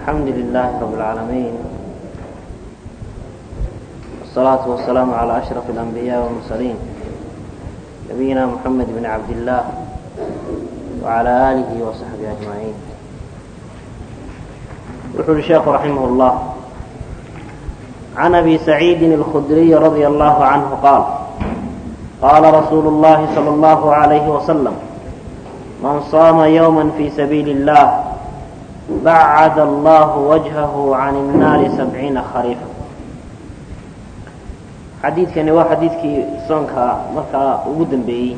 الحمد لله رب العالمين والصلاة والسلام على أشرف الأنبياء والمرسلين نبينا محمد بن عبد الله وعلى آله وصحبه أجمعين يقول الشيخ رحمه الله عن أبي سعيد الخدري رضي الله عنه قال قال رسول الله صلى الله عليه وسلم من صام يوما في سبيل الله بعد الله وجهه عن النار سبعين خريفا xadiidkani waa xadiidkii soonka markaa ugu dambeeyey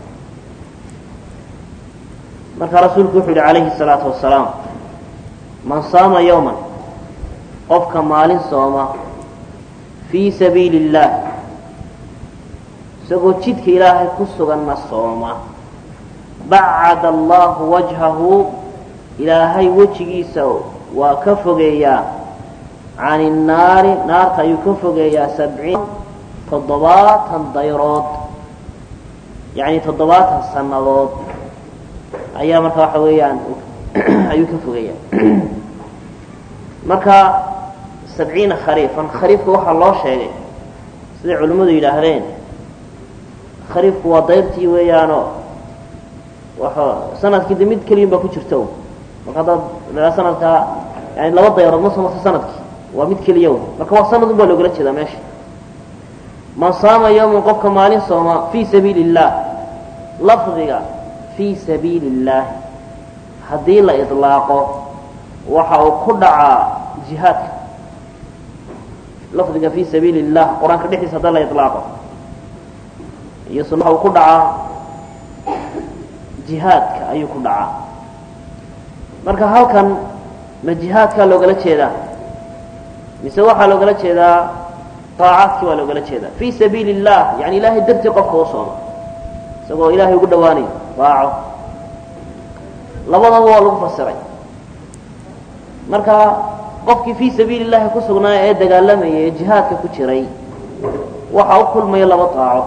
markaa rasuulku wuxuu yihi calayhi الsalaatu wasalaam man saama yowman qofka maalin sooma fii sabiili اllah isagoo jidka ilaahay ku suganna sooma bacada allahu wajhahu ilaahay wejigiisa waa ka fogeeyaa can innaari naarta ayuu ka fogeeyaa sabciin toddobaatan dayrood yacni toddobaatan sannadood ayaa marka waxa weeyaan ayuu ka fogeeyaa marka sabciina khariifan khariifka waxaa loo sheegay siday culimmadu yidhaahdeen khariifku waa dayrtii weeyaanoo waxa sanadkii de mid keliyan baa ku jirta marka haddaad aa sanadkaa yani laba dayrood ma soo marta sanadkii waa mid keliya w marka waa sanad un baa loogala jeedaa meesha man saama yowman qofka maalin sooma fii sabiili اllah lafdiga fii sabiili اllahi haddii la iطlaaqo waxa uu ku dhacaa jihaadka lafdiga fii sabiili اllah qur-aanka dhexdiisa hadda la iطlaaqo iyo sun waxa uu ku dhacaa jihaadka ayuu ku dhacaa marka halkan ma jihaadkaa loogala jeedaa mise waxaa loogala jeedaa طaacaadkii waa loogala jeedaa fii sabiili الlah yani ilahay dartii qofka u sooma isagoo ilahay ugu dhawaanayo daaco labadaba waa lagu fasiray marka qofkii fii sabiili الlahi ku sugnaa ee dagaalamaya ee jihaadka ku jiray waxa u kulmaya laba daaco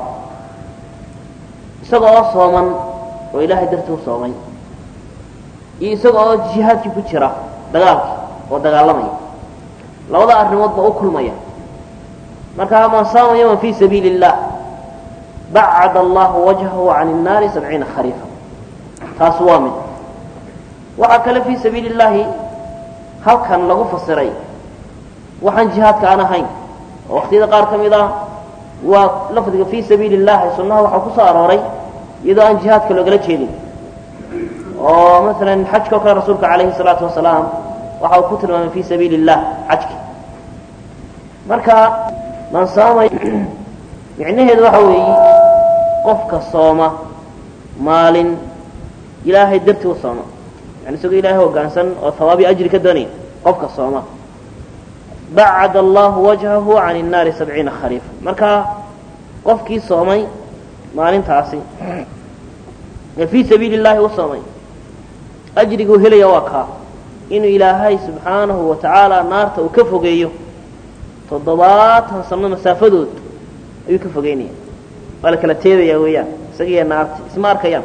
isaga oo sooman oo ilahay dartii u soomay iyo isaga oo jihaadkii ku jira dagaalkii oo dagaalamaya labada arrimood ba u kulmaya marka man saama yowman fii sabiili اllah bacada allahu wajhahu can الnaari sabciina khariifa taas waa mid waxaa kale fii sabiili اllahi halkan lagu fasiray waxaan jihaadka aan ahayn oo waqtiyada qaar ka mid ah waa lafdiga fii sabiili اllahi sunnaha waxaa ku soo arooray iyadoo aan jihaadka loogala jeedin oo maala xajka o kale rasuulka calayhi الsalaatu wasalaam waxa uu ku tilmaamay fii sabiili اllah xajki marka man saama micnaheedu waxa weeye qofka sooma maalin ilaahay dartii u sooma yani isagoo ilaahay hoggaansan oo hawaabi ajri ka doonaya qofka sooma bacada allahu wajhahu can الnaari sabciina khariifa marka qofkii soomay maalintaasi ee fii sabiili اllahi u soomay ajriguu helaya waa kaa inuu ilaahay subxaanahu wa tacaala naarta uu ka fogeeyo toddobaatan sano masaafadood ayuu ka fogeynaya waa la kala teedaya weeyaan isagiiyo naarti isma arkayaan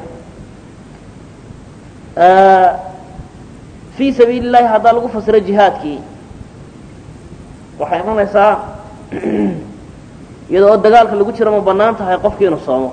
fii sabiili llahi haddaa lagu fasiro jihaadkii waxay imanaysaa iyadoo oo dagaalka lagu jiro ma bannaan tahay qofkii inuu soomo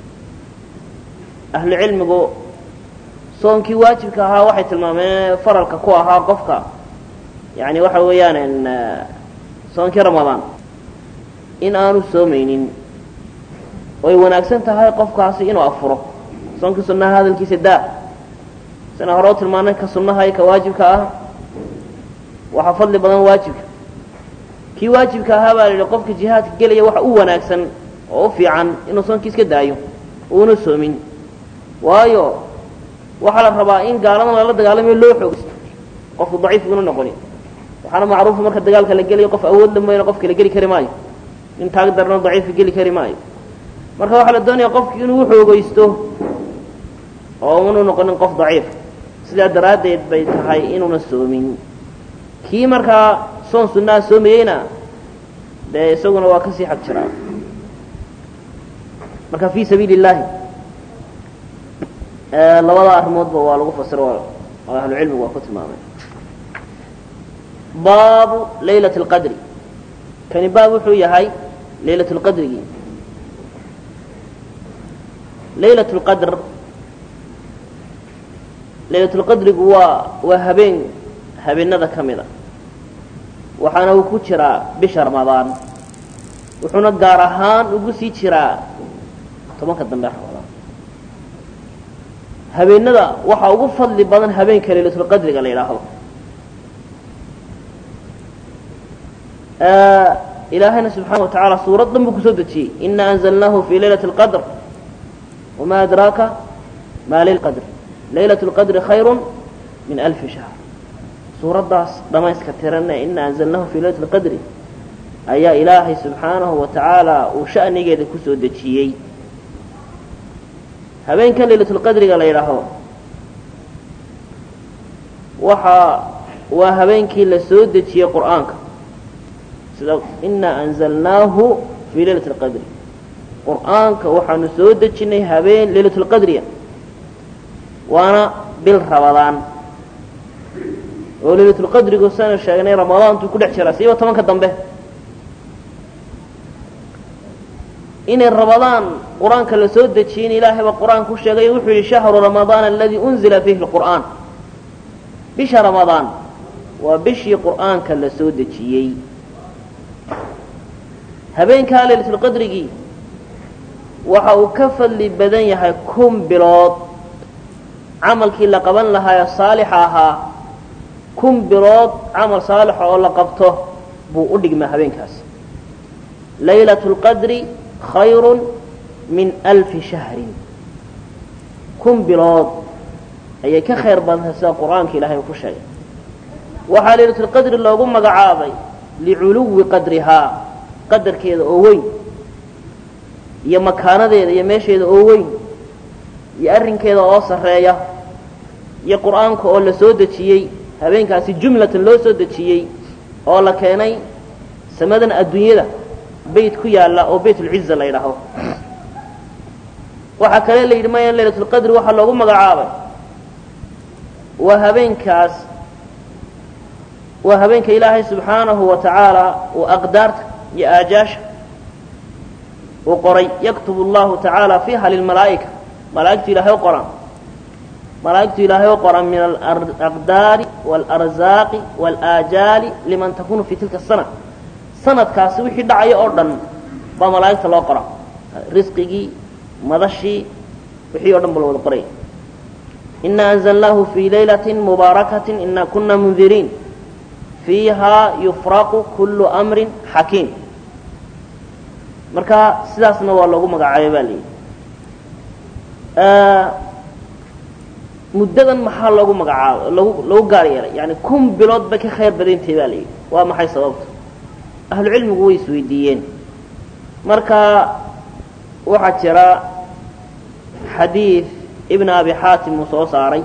ahlu cilmigu soonkii waajibka ahaa waxay tilmaameen faralka ku ahaa qofka yani waxa weeyaan soonkii ramadaan in aanu soomaynin oy wanaagsan tahay qofkaasi inuu afuro soonkii sunnaha hadalkiisa daa sina hore u tilmaanay ka sunnaha iyo ka waajibka ah waxaa fadli badan waajibka kii waajibka ahaa baa la yidhi qofka jihaadka gelaya waxa u wanaagsan oo u fiican inuu soonkii iska daayo uuna soomin waayo waxaa la rabaa in gaaladan lala dagaalamayo loo xoogsto qofku daciif una noqoni waxaana macruufa marka dagaalka la gelayo qof awood la mooyana qofka la geli kari maayo nin taag darno daciifa geli kari maayo marka waxaa la doonaya qofki inuu uxoogeysto oo unu noqonin qof daciif sidaa daraaddeed bay tahay inuuna soomin kii markaa soon sunnaha soomayeyna dee isaguna waa kasii xag jiraa marka fii sabiili اllahi labada arrimoodba waa lagu fasiro oo ahlucilmigu waa ku tilmaamay baabu laylat اlqadri kani baab wuxuu yahay laylat اlqadrigii laylat اlqadr laylat اlqadrigu waa waa habeen habeenada ka mida waxaana uu ku jiraa bisha ramadaan wuxuuna gaar ahaan ugu sii jiraa tobanka dambe ramadaan habeenada waxaa ugu fadli badan habeenka laylatulqadriga la yidhaahdo ilaahayna subxaana wa tacaala suurad dhan buu kusoo dejiyey ina anzalnaahu fi laylati اlqadr wama adraaka ma layl qadr laylat اlqadri khayru min alfi shahr suuraddaas dhamayska tiran ee ina anzalnahu fi laylati اlqadri ayaa ilaahay subxaanahu wa tacaala uu sha'nigeeda kusoo dejiyey habeenkan laylatulqadriga la yidhaahdo waxa waa habeenkii la soo dejiyey qur'aanka sida inaa anzalnaahu fii laylati اlqadri qur'aanka waxaanu soo dejinay habeen laylatulqadriya waana bil rabadaan oo laylatulqadrigu sanu sheegnay ramadaantuu ku dhex jiraa siiba tobanka dambe inay rabadaan qur-aanka la soo dejiyey in ilaahay baa qur-aanka ku sheegay wuxuu yihi shahru ramadaan aladii unzila fiihi lqur'aan bisha ramadaan waa bishii qur'aanka la soo dejiyey habeenkaa laylatulqadrigii waxa uu ka fadli badan yahay kun bilood camalkii la qaban lahaayo saalixa ahaa kun bilood camal saalixa oo la qabto buu u dhigmaa habeenkaas laylat lqadri khayru min alfi shahrin kun bilood ayay ka khayr badantay sida qur-aanka ilahay uu ku sheegay waxaa laylatulqadri loogu magacaabay liculuwi qadrihaa qadarkeeda oo weyn iyo makaanadeeda iyo meesheeda oo weyn iyo arrinkeeda oo sarreeya iyo qur-aanka oo la soo dejiyey habeenkaasi jumlatan loo soo dejiyey oo la keenay samadan adduunyada bayt ku yaalla oo baytulciza la yidhaaho waxaa kale la yidhi maya laylatulqadri waxaa loogu magacaabay waa habeenkaas waa habeenka ilaahay subxaanahu wa tacaala uu aqdaarta iyo aajaasha uu qoray yaktubu allahu tacaala fiiha lilmalaa'ika malaa'igtu ilahay u qoraan malaa'igtu ilaahay u qoran min alaqdaari waalaarzaaqi waalaajaali liman takunu fi tilka asana sanadkaasi wixii dhacaya oo dhan baa malaa'igta loo qora risqigii madashii wixii o dhan ba la wada qoraya ina anzalnaahu fii laylati mubaarakaةi ina kuna mundiriin fiiha yufraqu kulu amri xakiim marka sidaasna waa loogu magacaabay ba layidhi muddadan maxaa loogu magacaaba lagu lagu gaar yeelay yani kun bilood bay ka khayr badantay ba layidhi waa maxay sababta ahlu cilmigu way isweydiiyeen marka waxaa jira xadiid ibn abi xaatim uu soo saaray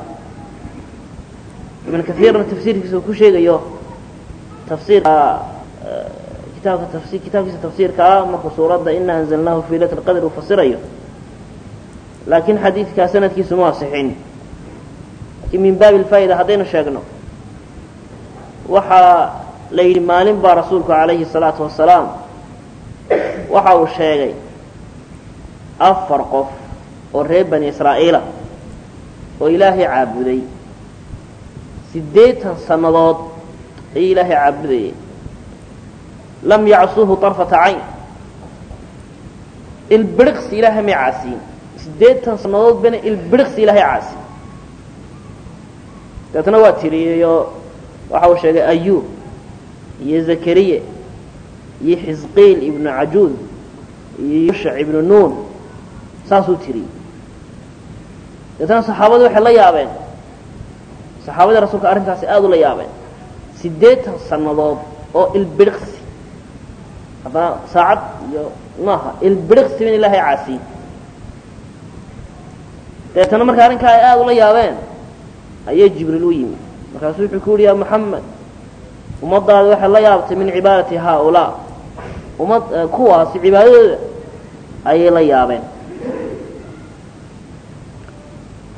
ibn kaiirna tafsiirkiisa uu ku sheegayo tafsiirka kitaabka tafsi kitaabkiisa tafsiirkaa markuu suuradda ina anzalnaahu fi laylat lqadr uu fasirayo laakiin xadiidkaa sanadkiisu ma asixin laakiin min baabi lfaa'ida haddaynu sheegno waxaa la yidhi maalin baa rasuulku calayhi الsalaatu wasalaam waxa uu sheegay afar qof oo reer bani israa'iila oo ilaahay caabuday siddeetan sannadood ayay ilaahay caabudayeen lam yacsuuhu طarfata cayn ilbiriqsi ilaahay may caasiyin siddeetan sannadood bana ilbiriqsi ilaahay caasiyin deetna waa tiriyeyo waxa uu sheegay ayuub iyo zakariya iyo xisqiil ibnu cajuud iyo yushac ibnu nuun saasuu tiriyey deetna saxaabadii waxay la yaabeen saxaabadii rasuulka arrintaasi aada ula yaabeen siddeetan sannadood oo ilbiriqsi haddana saacad iyo maaha ilbiriqsi bin ilaahay caasiyin deetana marka arrinkaa ay aada ula yaabeen ayay jibriil u yimi markaasuu wuxuu ku yihi ya moxamed ummadaada waxay la yaabtay min cibaadati haaulaa ummad kuwaasi cibaadadooda ayay la yaabeen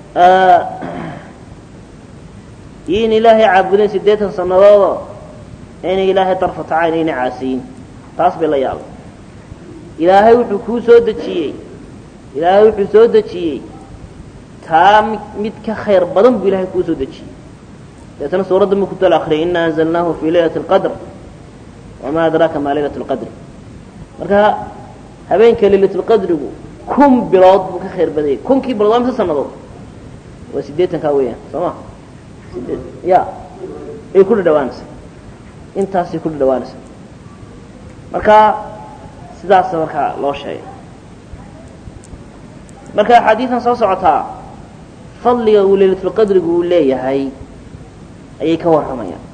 iyo in ilaahay caabudeen siddeetan sannadoodoo inay ilaahay darfata cayn ayna caasiyin taas bay la yaabay ilaahay wuxuu kuu soo dejiyey ilaahay wuxuu soo dejiyey taa mid ka khayr badan buu ilahay kuu soo dejiyey deetana suuradda markuu dal akriyay ina anzalnaahu fii laylati اlqadr wamaa adraaka maa laylat اlqadri marka habeenka laylatulqadrigu kun bilood buu ka khayr badayay kunkii bilood waa mise sanadood waa siddeetankaa weeyaan soo ma sideed ya ay ku dhadhawaanaysa intaasay ku dhadhawaanaysa marka sidaasa markaa loo sheegay marka axaadiidan soo socotaa fadliga uu laylatulqadrigu uu leeyahay ayay ka warramayaan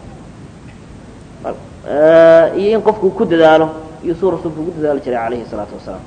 iyo in qofku ku dadaalo iyo suu rasuulku ugu dadaali jiray calayhi الsalaatu wasalaam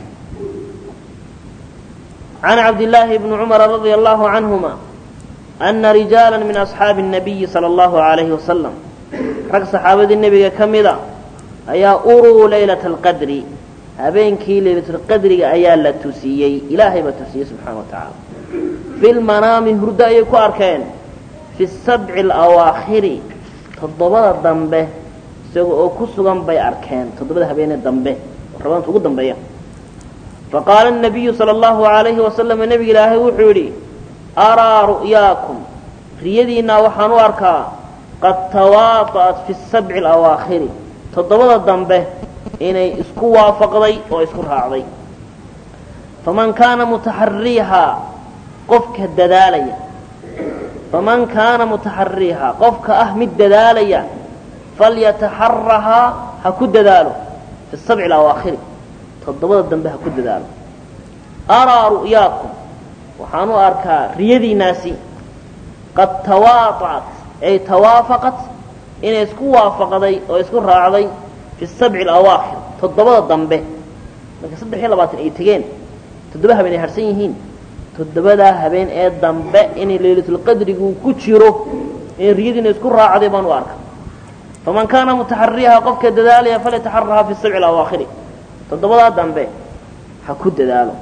can cabdillaahi bni cumara radia allahu canhuma ana rijaala min asxaabi الnabiyi salى اllahu عalayhi wasalam rag saxaabadii nebiga ka mida ayaa uruu laylata اlqadri habeenkii laylatulqadriga ayaa la tusiyey ilaahay baa tusiyey subxaana wa tacaala fi lmanaami hurdo ayay ku arkeen fi sabci alawaakhiri toddobada dambe isaga oo ku sugan bay arkeen toddobada habeene dambe oo rabaanta ugu dambeeya faqaala الnabiyu salى اllahu عalayhi wasalam nebiga ilaahay wuxuu yidhi araa ru'yaakum riyadiinaa waxaan u arkaa qad tawaata'at fi sabci alawaakhiri toddobada dambe inay isku waafaqday oo isku raacday faman kaana mutaxariihaa qofka dadaalaya faman kaana mutaxariihaa qofka ah mid dadaalaya falyataxarahaa ha ku dadaalo fi sabci alawaakhiri toddobada dambe ha ku dadaalo araa ru'yaakum waxaan u arkaa riyadiinaasi qad tawaata'at ay tawaafaqat inay isku waafaqday oo isku raacday fi sabci alawaakhir toddobada dambe marka saddex iyo labaatan ay tegeen toddoba habeen ay harsan yihiin toddobadaa habeen ee dambe inay laylatulqadrigu ku jiro in riyadiina isku raacday baan u arka faman kaana mutaxariha qofka dadaalaya falyataxaraha fi sabci alawaakhiri toddobadaa dambe ha ku dadaalo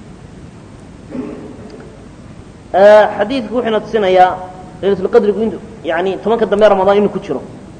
xadiidku wuxuuna tusinayaa laylatulqadrigu in yani tobanka dambe ramadaan inuu ku jiro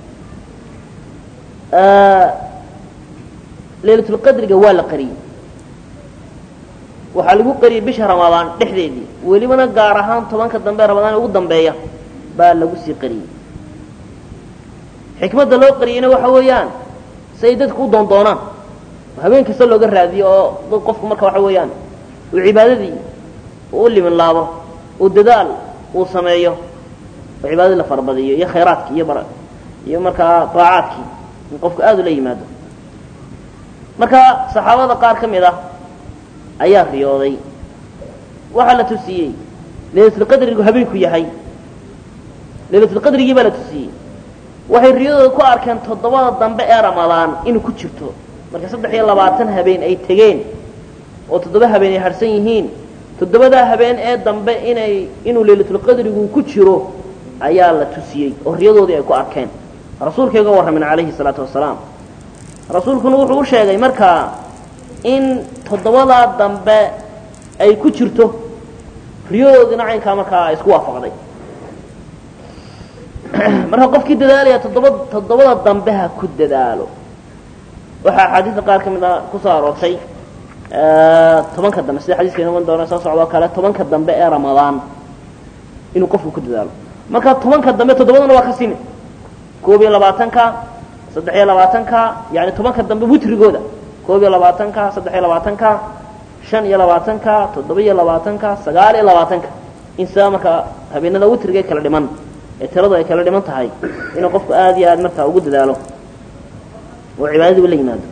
laylatulqadriga waa la qariyey waxaa lagu qariyey bisha ramadaan dhexdeedii welibana gaar ahaan tobanka dambe ramadaan ugu dambeeya baa lagu sii qariyey xikmadda loo qariyeyna waxa weeyaan si ay dadku u doondoonaan habeen kasta looga raadiyo oo qofku marka waxa weeyaan uu cibaadadii uu u limin laabo uu dadaal uu sameeyo oo cibaadadii la farabadiyo iyo khayraadkii iyo iyo markaa daacaadkii in qofku aada ula yimaado marka saxaabada qaar ka mid ah ayaa riyooday waxaa la tusiyey laylatulqadrigu habeenku yahay laylatulqadrigii baa la tusiyey waxay riyadooda ku arkeen toddobada dambe ee ramadaan inuu ku jirto marka saddex iyo labaatan habeen ay tegeen oo toddoba habeen ay harsan yihiin toddobadaa habeen ee dambe inay inuu laylatulqadrigu ku jiro ayaa la tusiyey oo riyadoodii ay ku arkeen rasuulkay uga warramin calayhi salaatu wasalaam rasuulkuna wuxuu u sheegay markaa in toddobadaa dambe ay ku jirto riyadoodiina caynkaa markaa isku waafaqday marka qofkii dadaalaya toddoba toddobada dambe ha ku dadaalo waxaa axaadiista qaar ka mid a kusoo aroortay tobanka dambe sida xadiiska iman doona soo socdoo kale tobanka dambe ee ramadaan inuu qofku ku dadaalo marka tobanka dambe toddobadana waa ka simi koob iyo labaatanka saddex iyo labaatanka yani tobanka dambe witrigooda koob iyo labaatanka saddex iyo labaatanka shan iyo labaatanka toddoba iyo labaatanka sagaal iyo labaatanka in sidaa marka habeenada witriga kala dhiman ee tiradu ay kala dhiman tahay inuu qofku aada iyo aad markaa ugu dadaalo oo cibaadadiiba la yimaado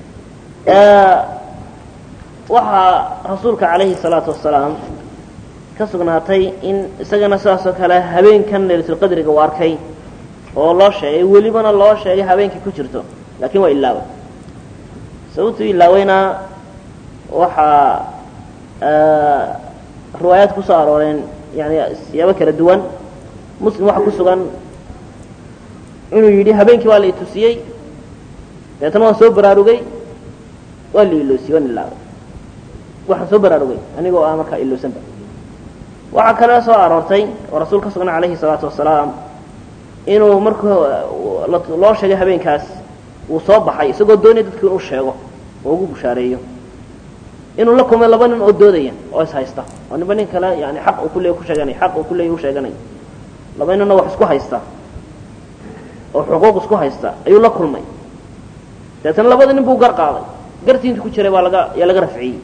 waxaa rasuulka calayhi salaatu wasalaam ka sugnaatay in isagana sidaas oo kale habeenkan laylatulqadriga uu arkay oo loo sheegay welibana loo sheegay habeenkii ku jirto laakiin waa ilaaway sababtuu ilaaweyna waxaa riwaayaad kusoo arooreen yani siyaabo kala duwan muslim waxaa ku sugan inuu yidhi habeenkii waa la itusiyey dabeetana waan soo baraarugay waa la iloosiyey waan ilaaway waxaan soo baraarugay anigoo ah markaa iloosanba waxaa kale soo aroortay oo rasuul ka sugna calayhi salaatu wasalaam inuu marka loo sheegay habeenkaas uu soo baxay isagoo doonaya dadku inuu sheego oo ugu bushaareeyo inuu la kulmay laba nin oo doodaya oo is haysta oo ninba nin kale yani xaq uu kuleey ku sheeganay xaq uu kuleey u sheeganay laba ninna wax isku haysta oo xuquuq isku haysta ayuu la kulmay deetana labada nin buu gar qaaday gartii intu ku jiray baa laga yaa laga rafciyey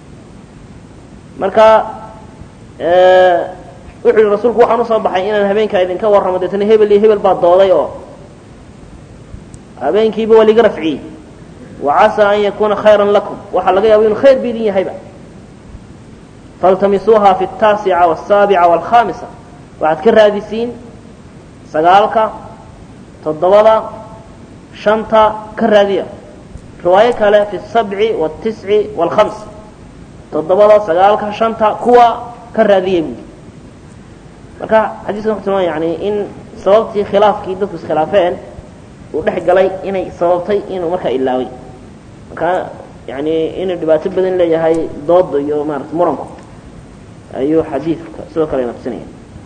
marka wuxuu yihi rasuulku waxaan usoo baxay inaan habeenkaa idinka warramo deetana hebel iyo hebel baa dooday oo habeenkiiba waa liga rafciyey wacasaa an yakuuna khayran lakum waxaa laga yaaba inuu khayr ba idin yahayba faltamisuuha fi ataasica wasaabica walkhamisa waxaad ka raadisiin sagaalka toddobada shanta ka raadiya riwaayo kale fi sabci wاtisci wاlkhams toddobada sagaalka shanta kuwa ka raadiya buuli marka xadiiskan wuxu tilmaamaya yani in sababtii khilaafkii dadku iskhilaafeen uu dhex galay inay sababtay inuu markaa ilaaway marka yani inuu dhibaato badan leeyahay dooda iyo maarata muranku ayuu xadiidka sidoo kale natusinaya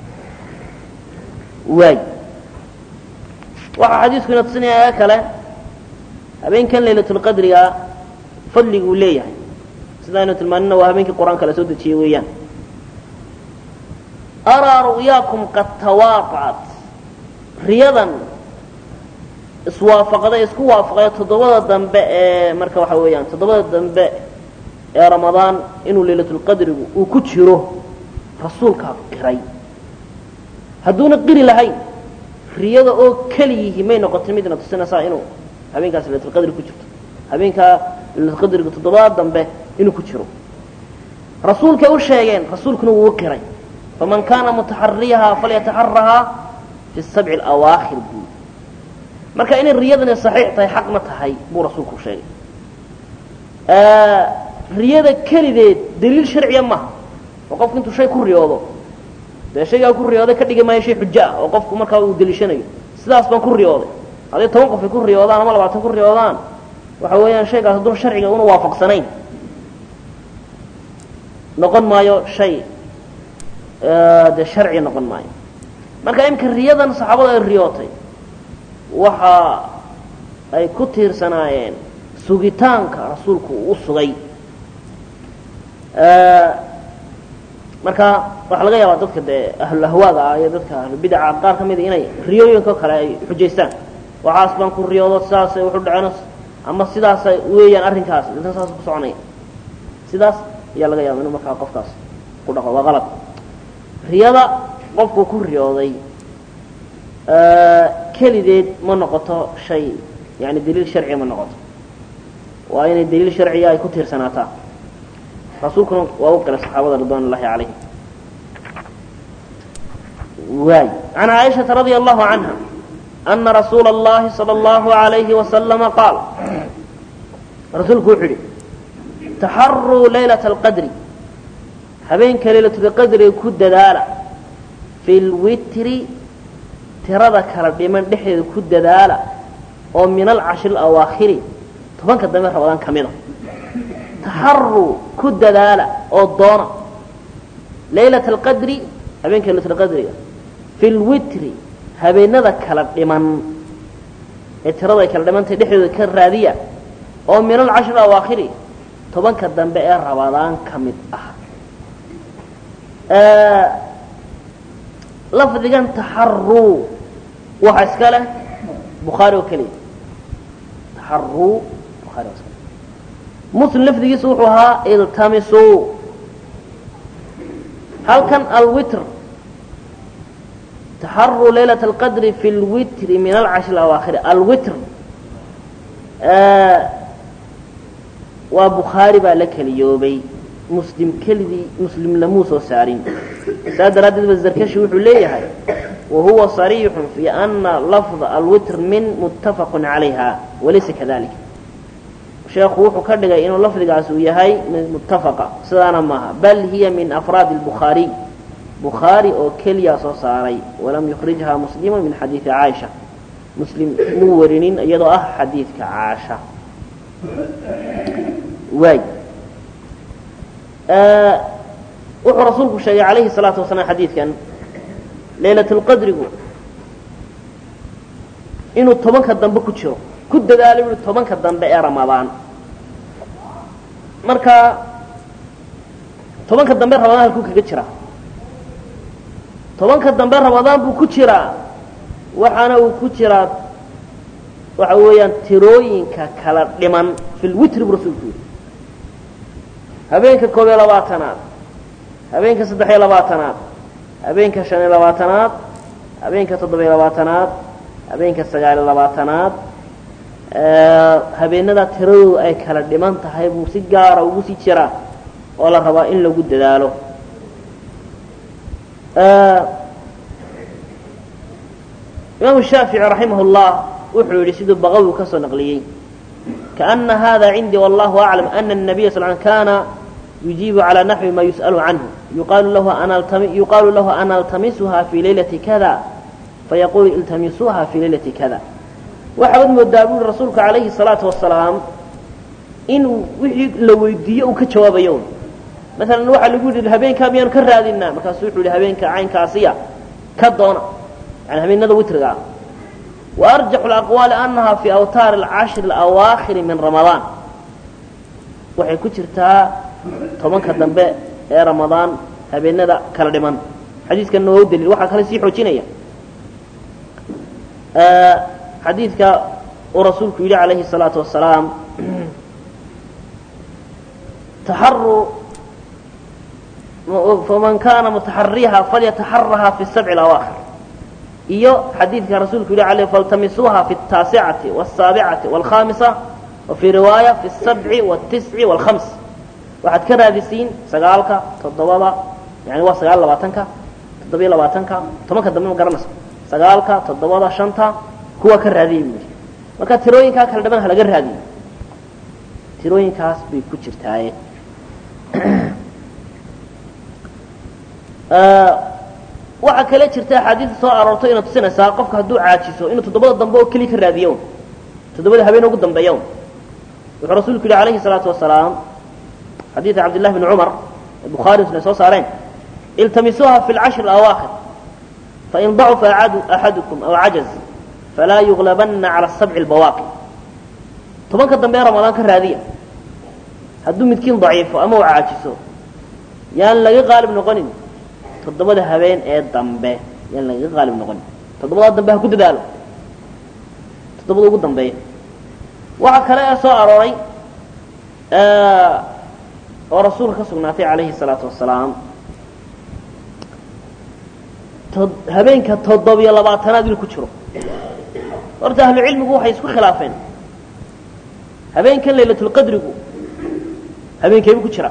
waay waxaa xadiisku ina tusinaya ee kale habeenkan laylatulqadriga fadliguu leeyahay sidaaynu tilmaanina waa habeenkii qur-aanka la soo dejiyey weeyaan araa ru'yaakum qad tawaaqacat riyadan iswaafaqday isku waafaqay toddobada dambe ee marka waxa weeyaan toddobada dambe ee ramadaan inuu laylatulqadrigu uu ku jiro rasuulkaa qiray hadduuna qiri lahayn riyada oo keliyihi may noqotay midna tusinaysaa inuu habeenkaas laylatulqadri ku jirto habeenkaa laylatulqadriga toddobada dambe inuu ku jiro rasuulkay u sheegeen rasuulkuna wuu qiray faman kaana mutaxariyahaa falyataxarahaa fi sabci alawaakhir buu marka inay riyadani saxiix tahay xaqna tahay buu rasuulku sheegay riyada kelideed daliil sharciya maaha oo qofku intuu shay ku riyoodo dee shaygaa ku riyooday ka dhigi maayo shay xujo ah oo qofku markaa uu daliishanayo sidaas baan ku riyooday hadday toban qof ay ku riyoodaan ama labaatan ku riyoodaan waxa weeyaan shaygaas hadduu sharciga una waafaqsanayn noqon maayo shay dee sharci noqon maayo marka imika riyadan saxaabada ay riyootay waxa ay ku tiirsanaayeen sugitaanka rasuulku uu u sugay marka waxaa laga yaabaa dadka dee ahlulahwaaga ah iyo dadka ahlubidaca qaar ka mida inay riyooyinka kale ay xujaystaan waxaas baan ku riyoodo sidaasay wuxu dhaceen ama sidaasay weeyaan arrinkaas inta saas ku soconaya sidaas ayaa laga yaaba inuu markaa qofkaas ku dhaqo waa qalad riyada qofku ku riyooday kelideed ma noqoto shay yani daliil sharciya ma noqoto waa inay daliil sharciya ay ku tiirsanaataa rasuulkuna waa u qiray saxaabada ridwan ullahi calayhim waay can caaishata radia allahu canha ana rasuula اllahi salى اllahu alayhi wasalama qaal rasuulku wuxuu yihi taxaruu laylaة اlqadri habeenka laylatulqadriga ku dadaala fi lwitri tirada kala dhiman dhexdeeda ku dadaala oo min alcashri alawaakhiri tobanka dambe rabadaan ka mida taxaruu ku dadaala oo doona laylat alqadri habeenka laylatulqadriga fi lwitri habeenada kala dhiman ee tirada ay kala dhimantay dhexdooda ka raadiya oo min alcashri alawaakhiri tobanka dambe ee rabadaan ka mid ah lafdigan taxaruu waxa iska leh bukhaari oo keliya taxaruu bukhari oo iska leh muslim lafdigiisu wuxuu ahaa iltamisuu halkan alwitr taxaruu laylaة اlqadri fi اlwitri min alcashri awaakhiri alwitr waa bukhaari baa la keliyoobay muslim keligii muslim lamuu soo saarin saa daraaddeed ba zarkashi wuxuu leeyahay wahuwa صariixu fi ana lafظa alwitr min muttafaq calayha walaysa kadalik sheekhu wuxuu ka dhigay inuu lafdigaas uu yahay mid muttafaqa sidaana maaha bal hiya min afraadi اlbukhaariy bukhaari oo keliya soo saaray walam yukrijha muslimu min xadiidi caaisha muslim muu warinin iyadoo ah xadiidka caasha waay wuxuu rasuulku sheegay calayhi الsalaatu wasalaam xadiidkan laylat اlqadrigu inuu tobanka dambe ku jiro ku dadaalo buui tobanka dambe ee ramadaan marka tobanka dambe ramadaan halkuu kaga jiraa tobanka dambe ramadaan buu ku jiraa waxaana uu ku jiraa waxa weeyaan tirooyinka kala dhiman fi lwitri buu rasuulku yidhi habeenka koob iyo labaatanaad habeenka saddex iyo labaatanaad habeenka shan iyo labaatanaad habeenka toddoba iyo labaatanaad habeenka sagaal iyo labaatanaad habeenada tiradoodu ay kala dhiman tahay buu si gaara ugu sii jiraa oo la rabaa in lagu dadaalo imaamu shaafici raximah اllah wuxuu yidhi siduu baqawi ka soo naqliyey kaأna hada cindii wallahu aclam ana الnabiya sal kana yujiibu calى naxwi ma yus'alu canhu yuqaalu lahu an altamisuha fi laylati kada fayaqulu iltamisuuha fi laylati kada waxaabad moodaa buuri rasuulku calayhi الsalaatu wasalaam inuu wixii la weydiiyo uu ka jawaabayo maalan waxaa lagu yidhi habeenkaa miyaanu ka raadinaa markaasu wuxuu yihi habeenka caynkaasiya ka doona yani habeenada witriga ah wa arjaxu اlaqwaali anaha fi awtaari اlcashri اlawaakhiri min ramadaan waxay ku jirtaa tobanka dambe ee ramadaan habeenada kala dhiman xadiiskanna waa u daliil waxaa kale sii xoojinaya xadiidka uu rasuulku yidhi calayhi الsalaatu wasalaam taxaru faman kana mutaxariha falyataxaraha fi sabci اlawaakhir iyo xadiidka rasuulku yidhi alay faltamisuuha fi الtaasicati والsaabicati والkhamisa wa fii riwaaya fi الsabci والtisci والhams waxaad ka raadisiin sagaalka toddobada yani waa sagaal labaatanka toddobiyo labaatanka tobanka dambe ma garanayso sagaalka toddobada shanta kuwa ka raadiyay buu yidhi marka tirooyinkaa kala dhiman ha laga raadiyo tirooyinkaas bay ku jirtaaye waxaa kale jirta axaadiista soo aroorto ina tusinaysaa qofka hadduu caajiso inuu toddobada dambe oo keliya ka raadiyo toddobada habeen ugu dambeeya wuxuu rasuulku yidhi alayhi الsalaatu wasalaam xadiida cabdillahi bni cumar bukhaari muslim soo saareen iltamisuuha fi اlcashri اlawaakhir fain dacufa axadukum aw cajaz falaa yuglabana cala sabci اlbawaaqi tobanka dambe ee ramadaan ka raadiya hadduu midkiin daciifo ama uu caajiso yaan laga qaalib noqonin toddobada habeen ee dambe yaan lagaga qaalib noqonin toddobada dambe ha ku dadaalo toddobada ugu dambeeya waxaa kale ee soo arooray oo rasuulka ka sugnaatay calayhi الsalaatu wasalaam habeenka toddobiyo labaatanaad inuu ku jiro horta ahlu cilmigu waxay isku khilaafeen habeenkan laylatulqadrigu habeenkeebu ku jira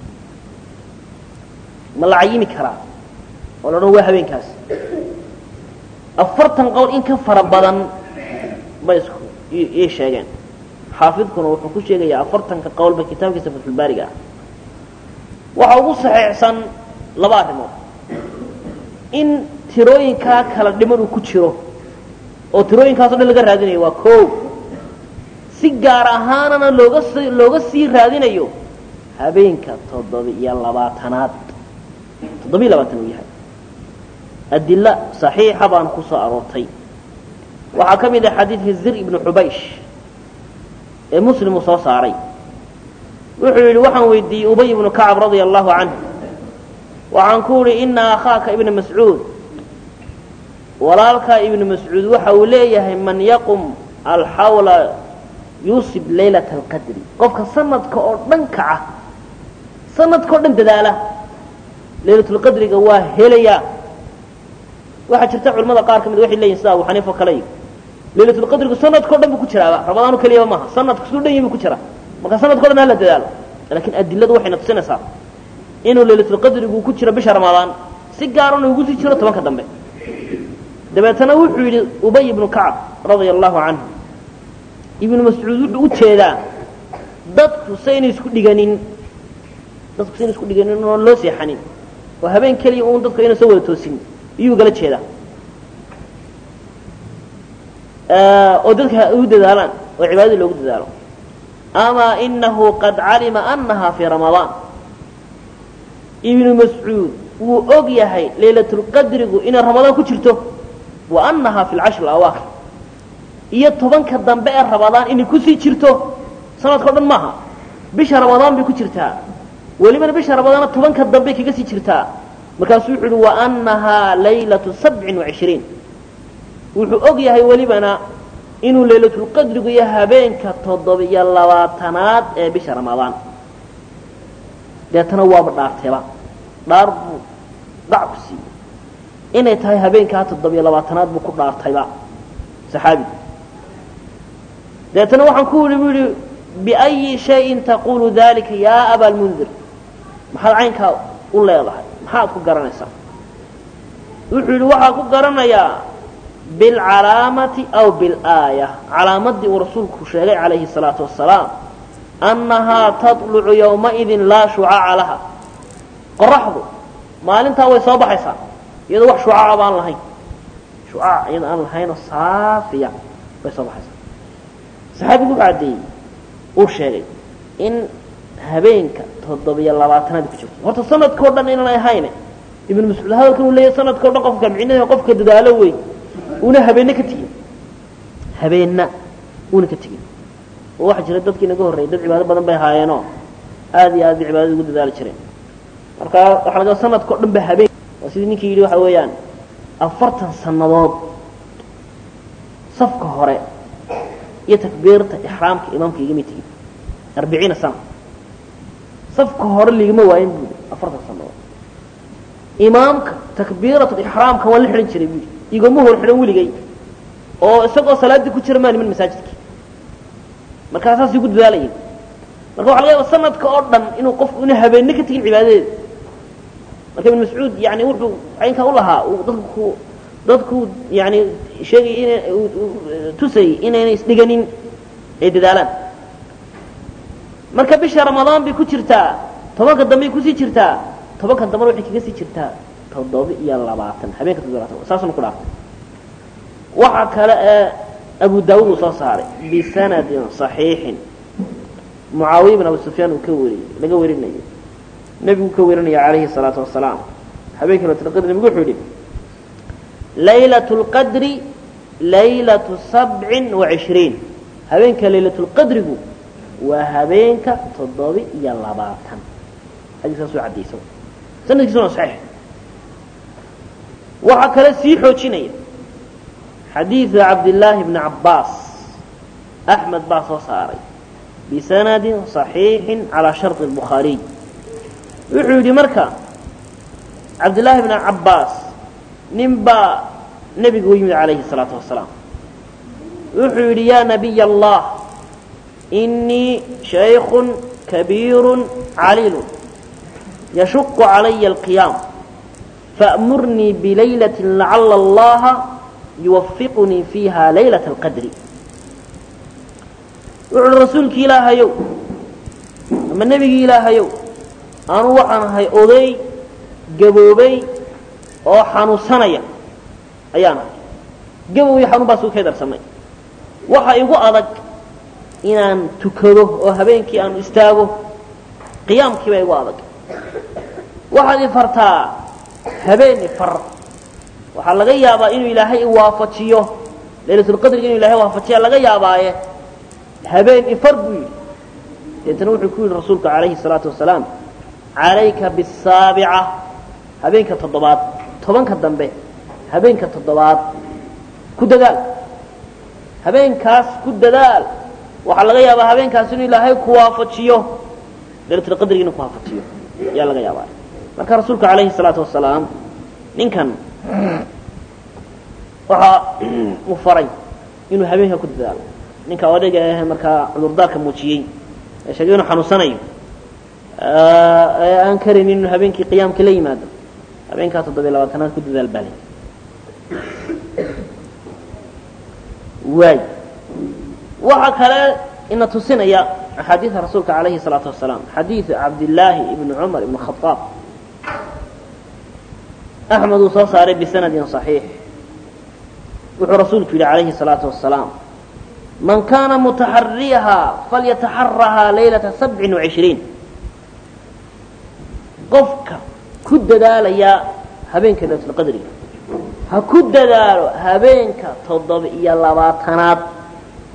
ma la cayimi karaa oo la odhan waa habeenkaas afartan qowl in ka fara badan bay isku ii sheegeen xaafidkuna wuxuu ku sheegayaa afartanka qowlba kitaabkiisa fatxulbaariga ah waxa ugu saxiixsan laba arrimood in tirooyinkaa kala dhiman uu ku jiro oo tirooyinkaaso dhan laga raadinayo waa koow si gaar ahaanana looga s looga sii raadinayo habeenka toddoba-iyo labaatanaad toddoba iyo labaatan uu yahay adila صaxiixa baan ku soo aroortay waxaa ka mid ah xadiidka zir ibnu xubaysh ee muslim uu soo saaray wuxuu yidhi waxaan weydiiyey ubay ibnu kacab radia allahu canhu waxaan ku idhi ina akhaaka ibna mascuud walaalkaa ibnu mascuud waxa uu leeyahay man yaqum alxawla yuusib laylata alqadri qofka sanadka oo dhan kaca sanadka o dhan dadaala laylatulqadriga waa helayaa waxaa jirta culamada qaar ka mid waxay leeyihin sida abu xaniifa kale laylatulqadrigu sanadka o dhan bu ku jiraaba ramadaanu keliyaba maaha sanadka siduu dhan yahi bu ku jiraa marka sanadka o dhan hala dadaalo laakiin adiladu waxayna tusinaysaa inuu laylatulqadrigu ku jiro bisha ramadaan si gaarana ugu sii jiro tobanka dambe dabeetana wuxuu yidhi ubay ibnu kacab radia allahu canhu ibnu mascuud wuxuu u jeedaa dadku sayna isku dhiganin dadku sayna isku dhiganin oon loo seexanin oo habeen keliya uun dadku ayna soo wada toosin iyuu gala jeedaa oo dadka ugu dadaalaan oo cibaadadii loogu dadaalo amaa inahu qad calima anaha fii ramadaan ibnu mascuud wuu og yahay laylatulqadrigu inay ramadaan ku jirto wa anaha fi lcashri alawaakhir iyo tobanka dambe ee rabadaan inay kusii jirto sanadkao dhan maaha bisha rabadaan bay ku jirtaa welibana bisha rabadaana tobanka dambey kaga sii jirtaa markaasuu wuxu uhi waanahaa laylatu sabcin wacishriin wuxuu og yahay welibana inuu laylatulqadrigu iyo habeenka toddobiyo labaatanaad ee bisha ramadaan deetana waaba dhaarteeba dhaar buu dhac ku siiyey inay tahay habeenkaa toddobiyo labaatanaad buu ku dhaartayba saxaabigu deetana waxaan ku yihi bu yihi biأyi shayin taqulu dalika yaa aba lmundir maxaad caynkaa u leedahay maxaad ku garanaysaa wuxuu yidhi waxaa ku garanayaa bilcalaamati aw bilaaya calaamadii uu rasuulku sheegay calayhi الsalaatu wasalaam annahaa taطlucu yowmaidin laa shucaaca laha qoraxdu maalintaa way soo baxaysaa iyadoo wax shucaaca baan lahayn shucaac iyadoo aan lahaynoo saafiya bay soo baxaysaa saxaabigu wuxuu caddeeyey uu sheegay in habeenka toddobiyo labaatanaad ku jirto horta sanadkao dhan inaan ahayne ibnu mascuud hadalkan uu leeyahy sanadkao dhan qofka micnaheeda qofka dadaalo wey una habeenna ka tegin habeenna una ka tegin oo waxaa jira dadkii naga horreeyay dad cibaado badan bay haayeenoo aad iyo aad bay cibaadada ugu dadaali jireen marka waxaa laga sanadkao dhan ba habeen waa sidii ninkii yidhi waxa weeyaan afartan sannadood safka hore iyo takbiirta ixraamka imaamka igama tegin arbiciina sana safka hore ligama waayin buui afartan sannadood imaamka takbiirat ixraamka waan la xidhan jiray buui igama hor xidhan weligay oo isagoo salaaddii ku jira maa niman masaajidka markaa saasay ku dadaalayeen marka waxa laga yaaba sanadka oo dhan inuu qofku una habeenne ka tegin cibaadadeeda marka ibn mascuud yani wuxuu caynkaa u lahaa dadku dadku yani sheegay ina tusayy inaynay isdhiganin ay dadaalaan marka bisha ramadaan bay ku jirtaa tobanka dambey kusii jirtaa tobanka dambena waxay kaga sii jirtaa toddoba iyo labaatan habeenka toddoba labaatan saasuna ku dhaartay waxa kale ee abu daawud uu soo saaray bisanadin صaxiixin mucaawiya bin abu sufyaan uu ka wariyey laga warinayo nebigu ka warinaya calayhi الsalaatu wasalaam habeenkii laylatulqadri nebigu wuxuu yihi laylaة اlqadri laylaة sabcin وacishriin habeenka laylatulqadrigu waa habeenka toddoba iyo labaatan xadiiskaas waa caddaysa sanadkiisuna waa saxiix waxaa kale sii xoojinaya xadiidu cabdillaahi bni cabbaas axmed baa soo saaray bisanadin صaxiixin calaa sharطi الbukhaariy wuxuu yidhi marka cabdillaahi bni cabbaas nin baa nebiga u yimid calayhi الsalaatu wasalaam wuxuu yidhi yaa nabiy allah inii shayku kabiiru caliilu yashuqu calaya alqiyaam faأmurnii bilaylaةi lacala allaha yuwafiqunii fiiha laylaة اlqadri wuxu uhi rasuulki ilaahayow ama nebigii ilaahayow anu waxaan ahay oday gaboobay oo xanuunsanaya ayaan ahay gabow iyo xanuun baa sugu kay darsamay waxa igu adag inaan tukado oo habeenkii aan istaago qiyaamkii baa igu adag waxaad ifartaa habeen ifar waxaa laga yaabaa inuu ilaahay iwaafajiyo laylatulqadriga inuu ilahay waafajiya laga yaabaaye habeen ifar buu yidhi deetana wuxuu ku yidhi rasuulku calayhi الsalaatu wasalaam calayka bisaabica habeenka toddobaad tobanka dambe habeenka toddobaad ku dadaal habeenkaas ku dadaal waxaa laga yaabaa habeenkaas inuu ilaahay ku waafajiyo laylatulqadriga inuu ku waafajiyo ayaa laga yaabaa marka rasuulku calayhi الsalaatu wasalaam ninkan waxa uu faray inuu habeenka ku dadaalo ninka odayga ah markaa cudurdaarka muujiyey ee sheegay inuu xanuunsanayo ee aan karaynin inuu habeenkii qiyaamka la yimaado habeenkaa toddobiya labaatanaad ku dadaal baalay waay waxaa kale ina tusinaya axaadiida rasuulka calayhi الsalaatu wasalaam xadiidu cabdillaahi ibni cumar ibn khaaab axmed uu soo saaray bisanadin صaxiix wuxuu rasuulku yidhi calayhi الsalaatu wasalaam man kaana mutaxariyaha falyataxarahaa laylata sabcin وacishriin qofka ku dadaalaya habeenka laylatulqadriga ha ku dadaalo habeenka toddoba iyo labaatanaad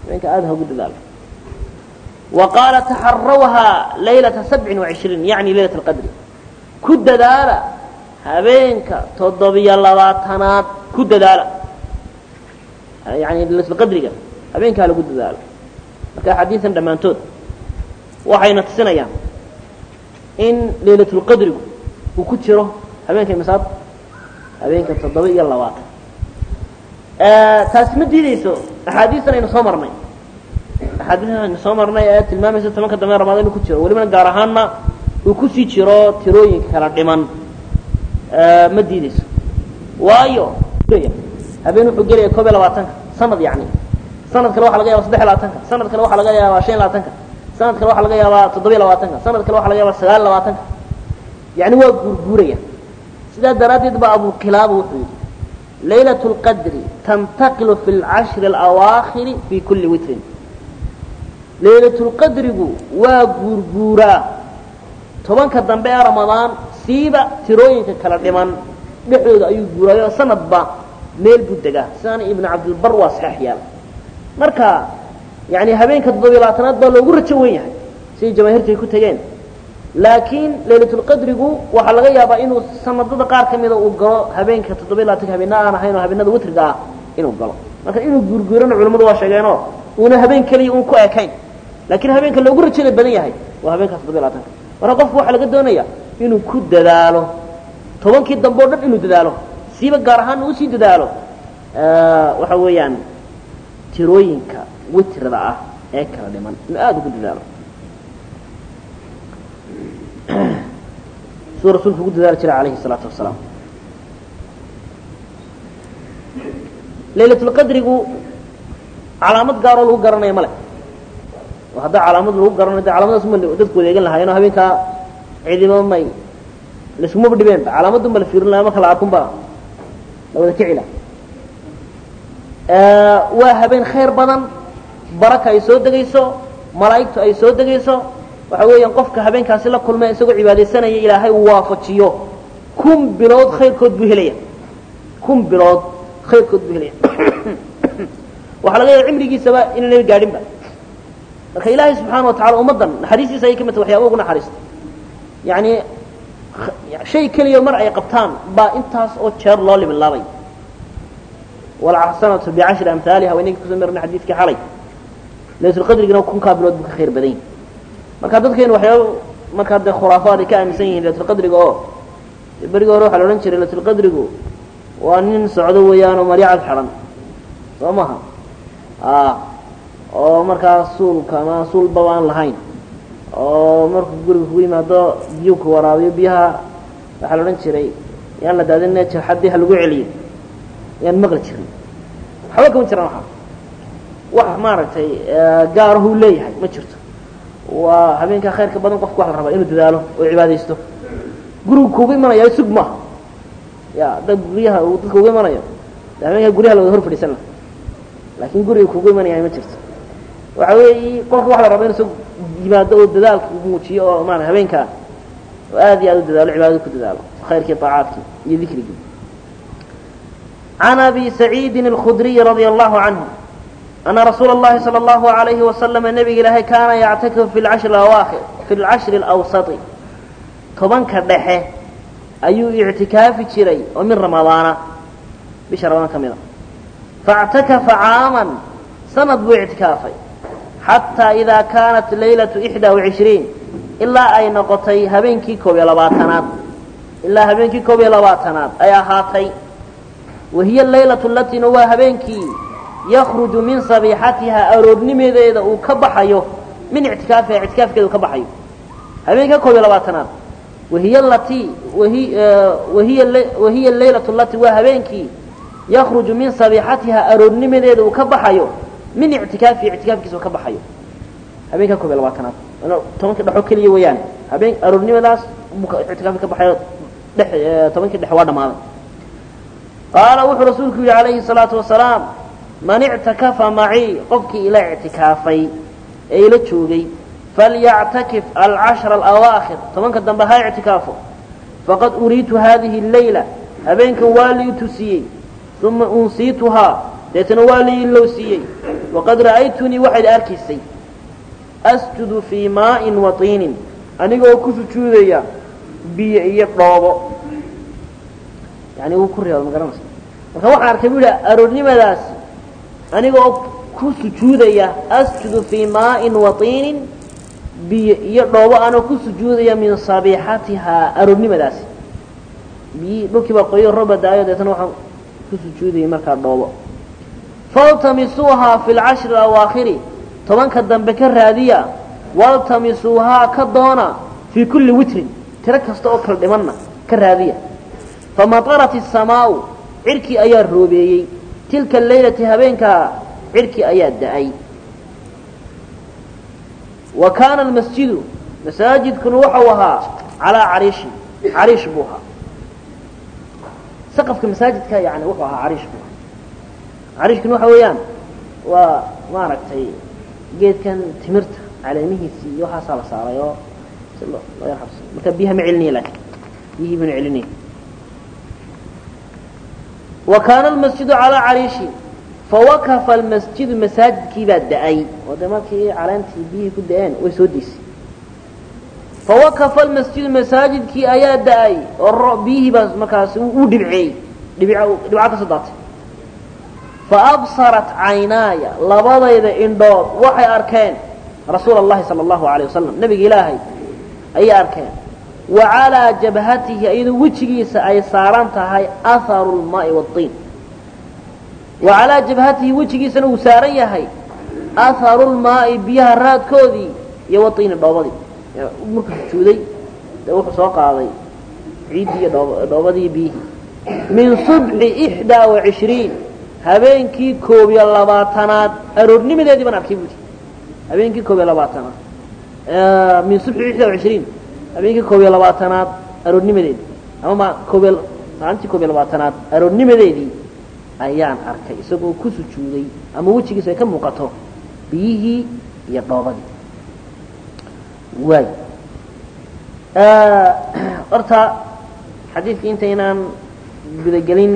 habeenka aada hogu dadaalo wa qaala taxarawhaa laylata sabcin وacishriin yani laylat اlqadri ku dadaala habeenka toddobiyo labaatanaad ku dadaala yani laylatulqadriga habeenkaa lagu dadaalo marka axaadiisan dhammaantood waxayna tusinayaan in laylatulqadrigu uu ku jiro habeenka imisaad habeenka toddoba iyo labaatan taasi ma diideyso axaadiistan aynu soo marnay axaadiistan aynu soo marnay ee tilmaamaysa tobanka dambe ramadaan inuu ku jiro welibana gaar ahaanna uu kusii jiro tirooyinka kala dhiman ma diideyso waayo habeen wuxuu gelaya koob iyo labaatanka sanad yani sanad kale waxa laga yaba saddex iyo labaatanka sanad kale waxa laga yaabaa shan iyo labaatanka sanad kale waxa laga yaabaa toddobiyo labaatanka sanad kale waxa laga yaabaa sagaal iyo labaatanka yani waa guurguuraya sidaa daraaddeed ba abu kilaaba wuxuu yidhi laylaة اlqadri tantaqilu fi اlcashri اlawaakhiri fi kuli witrin laylaة اlqadrigu waa guurguuraa tobanka dambe ee ramadaan siiba tirooyinka kala dhiman dhexdooda ayuu guuraayo sanadba meel buu degaa sidaana ibnu cabdilbar waa saxeex yaala marka yani habeenka toddobiyo labaatanaad baa loogu rajo wen yahay siday jamaahiirtu ay ku tegeen laakiin laylatulqadrigu waxaa laga yaabaa inuu sanadada qaar ka mida uu galo habeenka toddobiyo labaatanka habeena aan ahayn oo habeenada witriga ah inuu galo marka inuu guurguurana culimmadu waa sheegeenoo uuna habeen keliya uun ku ekayn laakiin habeenka loogu rajada badan yahay waa habeenkaas toddobiyo labatanka marka qofku waxaa laga doonaya inuu ku dadaalo tobankii dambe o dhan inuu dadaalo siiba gaar ahaan uu sii dadaalo waxa weeyaan tirooyinka witrida ah ee kala dhiman inuu aada ugu dadaalo suu rasuulku ugu dadaali jiray alayhi الsalaatu wasalaam laylatulqadrigu calaamad gaaroo lagu garanaya male oo haddaa calaamad lagu garanayo de calaamadaas uma dadku wadeegan lahaayeen oo habeenkaa cidiba may laiskumaba dhibeenba calaamadun ba la fiirin laha marka la arkunba la wada kicila waa habeen khayr badan baraka ay soo degayso malaa'igtu ay soo degayso waxa weeyaan qofka habeenkaasi la kulmay isagoo cibaadaysanaya ilaahay uu waafajiyo kun bilood khayrkood buu helaya kun bilood khayrkood buu helaya waxaa laga yaaba cimrigiisaba inaynay gaadhinba marka ilaahay subxaana wa tacala ummaddan naxariistiisa ayay ka mid tahay waxyaaba ugu naxariista yacni shay keliya mar ay qabtaan baa intaas oo jeer loo libilaabay walxasanatu bicashri amhaaliha waa inagii kusoo marnay xadiidkii xalay laylatulqadrigina kunkaa bilood buu ka khayr badan yahay marka dadkeenu waxyaaba markaa dee khuraafaad ay ka aaminsan yihiin laylatulqadriga oo berigii hore waxaa la odhan jiray laylatulqadrigu waa nin socdo weeyaan oo maryo cad xidhan soo maha oo markaa suulka ama suulbaba aan lahayn oo markuu guriga kugu yimaado biyuu ku waraabiyo biyaha waxaa la odhan jiray yaan la daadinne jarxaddii ha lagu celiyo yaan maqli jirin waxba kama jiraan waxa wax maaragtay gaarahuu leeyahay ma jirto waa habeenkaa khayrka badan qofku waxa la rabaa inuu dadaalo oo cibaadaysto gurigu kuugu imanaya sug maaha ya dad guryaha uu dadka ugu imanayo de habeenkaa guryaha la wada hor fadhiisan laha laakiin guriga kuugu imanaya ma jirto waxa weeyi qofka waxa la rabaa inu soo yimaado oo dadaalka muujiyo oo maarata habeenkaa oo aad iyo aad u dadaalo cibaadada ku dadaalo khayrkii طaacaadkii iyo dikrigii عن أبي سعيد الخdري رضي الله عنه أن رsuuل اللhi صلى الله عليه وسلم نبga ilaahy kaana يcتakف في الcشhر الأwاkir في الcشhر الأwسط tobanka dhexe ayuu اعtikaafi jiray oo min رamaضaana bisha ramadaan ka mida فاعتakفa cاamا sanad buu اعtikaafay xatىa إida kaanat laylaة إحدى وعشhريiن ilaa ay noqotay habeenkii koob iyo labaatanaad ilaa habeenkii koob iyo labaatanaad ay ahaatay wahiy laylaة alatina waa habeenkii yakruju min sabiixatiha aroornimadeeda uu ka baxayo min ictikaafiha ictikaafkeeda uu ka baxayo habeenka koob iyo labaatanaad wahiy lati wahiya laylaة lati waa habeenkii yakruju min sabiixatiha aroornimadeeda uu ka baxayo min ictikaafihi ictikaafkiisa uu ka baxayo habeenka koob iyo labaatanaad tobankii dhexo keliya weeyaan habeen aroornimadaas buu ictikaafki ka baxayo dhe tobankii dhexe waa dhamaaday qaala wuxuu rasuulku yihi calayhi الsalaatu wasalaam man ictakafa macii qofkii ila ictikaafay ee ila joogay falyactakif alcashra alawaakhir tobanka dambe ha ictikaafo faqad uriitu hadihi اleyla habeenkan waa lii tusiyey uma unsiituhaa deetana waa lii ilowsiiyey waqad ra'aytunii waxayd arkaysay asjudu fii maa'in wa tiinin anigoo ku sujuudaya biyo iyo dhoobo yani wuu ku reeba ma garanaysa marka waxaan arkay bu yihi aroornimadaas anigoo ku sujuudaya asjudu fii maa'in wa tiinin biyo iyo dhoobo anoo ku sujuudaya min sabiixatihaa aroornimadaasi biyihii dhulkii baa qoyo roba daayo deetana waxaan ku sujuudayay markaa dhoobo faltamisuuhaa fi lcashri alawaakhiri tobanka dambe ka raadiya waltamisuuhaa ka doona fii kulli witrin tiro kasta oo kala dhimanna ka raadiya famatarat isamaau cirkii ayaa roobeeyey tilka laylati habeenkaa cirkii ayaa da-ay wa kaana almasjidu masaajidkuna waxau ahaa calaa cariishin cariish buu ahaa saqafka masaajidka yani wuxuu ahaa cariish buu ahaa cariishkuna waxa weeyaan waa maaragtay geedkan timirta caleemihiisii iyo waxaasaa la saaray oo si loo loo yar xabsay marka biyaha ma celinaya laakiin biyihii bana celinaya wa kaana almasjidu calaa cariishin fawakafa almasjidu masaajidkii baa da-ay oo dee markii caleentii biyihii ku da-een way soo deysay fawakafa almasjidu masaajidkii ayaa da-ay oo biyihii baa markaasi uu dhibceeyey dhibca ka soo daatay faabsarat caynaaya labadayda indhood waxay arkeen rasuula اllahi salى اllahu alayه wasalam nebiga ilaahay ayay arkeen wa calىa jabhatihi iyadoo wejigiisa ay saaran tahay aharu اlmaai wاطiin wa calىa jabhatihi wejigiisana uu saaran yahay aharu lmaai biyaha raadkoodii iyo waطiini dhoobadii markuu sujuuday dee wuxuu soo qaaday ciiddii iyo dhoobadii biyihii min subxi ixdaa وacishriin habeenkii koob iyo labaatanaad aroornimadeedii baan arkay buui habeenkii koob iyo labaatanaad min subxi ixdaa وacishriin habeenkii koob iyo labaatanaad aroornimadeedii ama ma koobiy maalintii koob iyo labaatanaad aroornimadeedii ayaan arkay isagoo ku sujuuday ama wejigiisa ay ka muuqato biyihii iyo dhoobadii waay horta xadiidka intaynaan gudagelin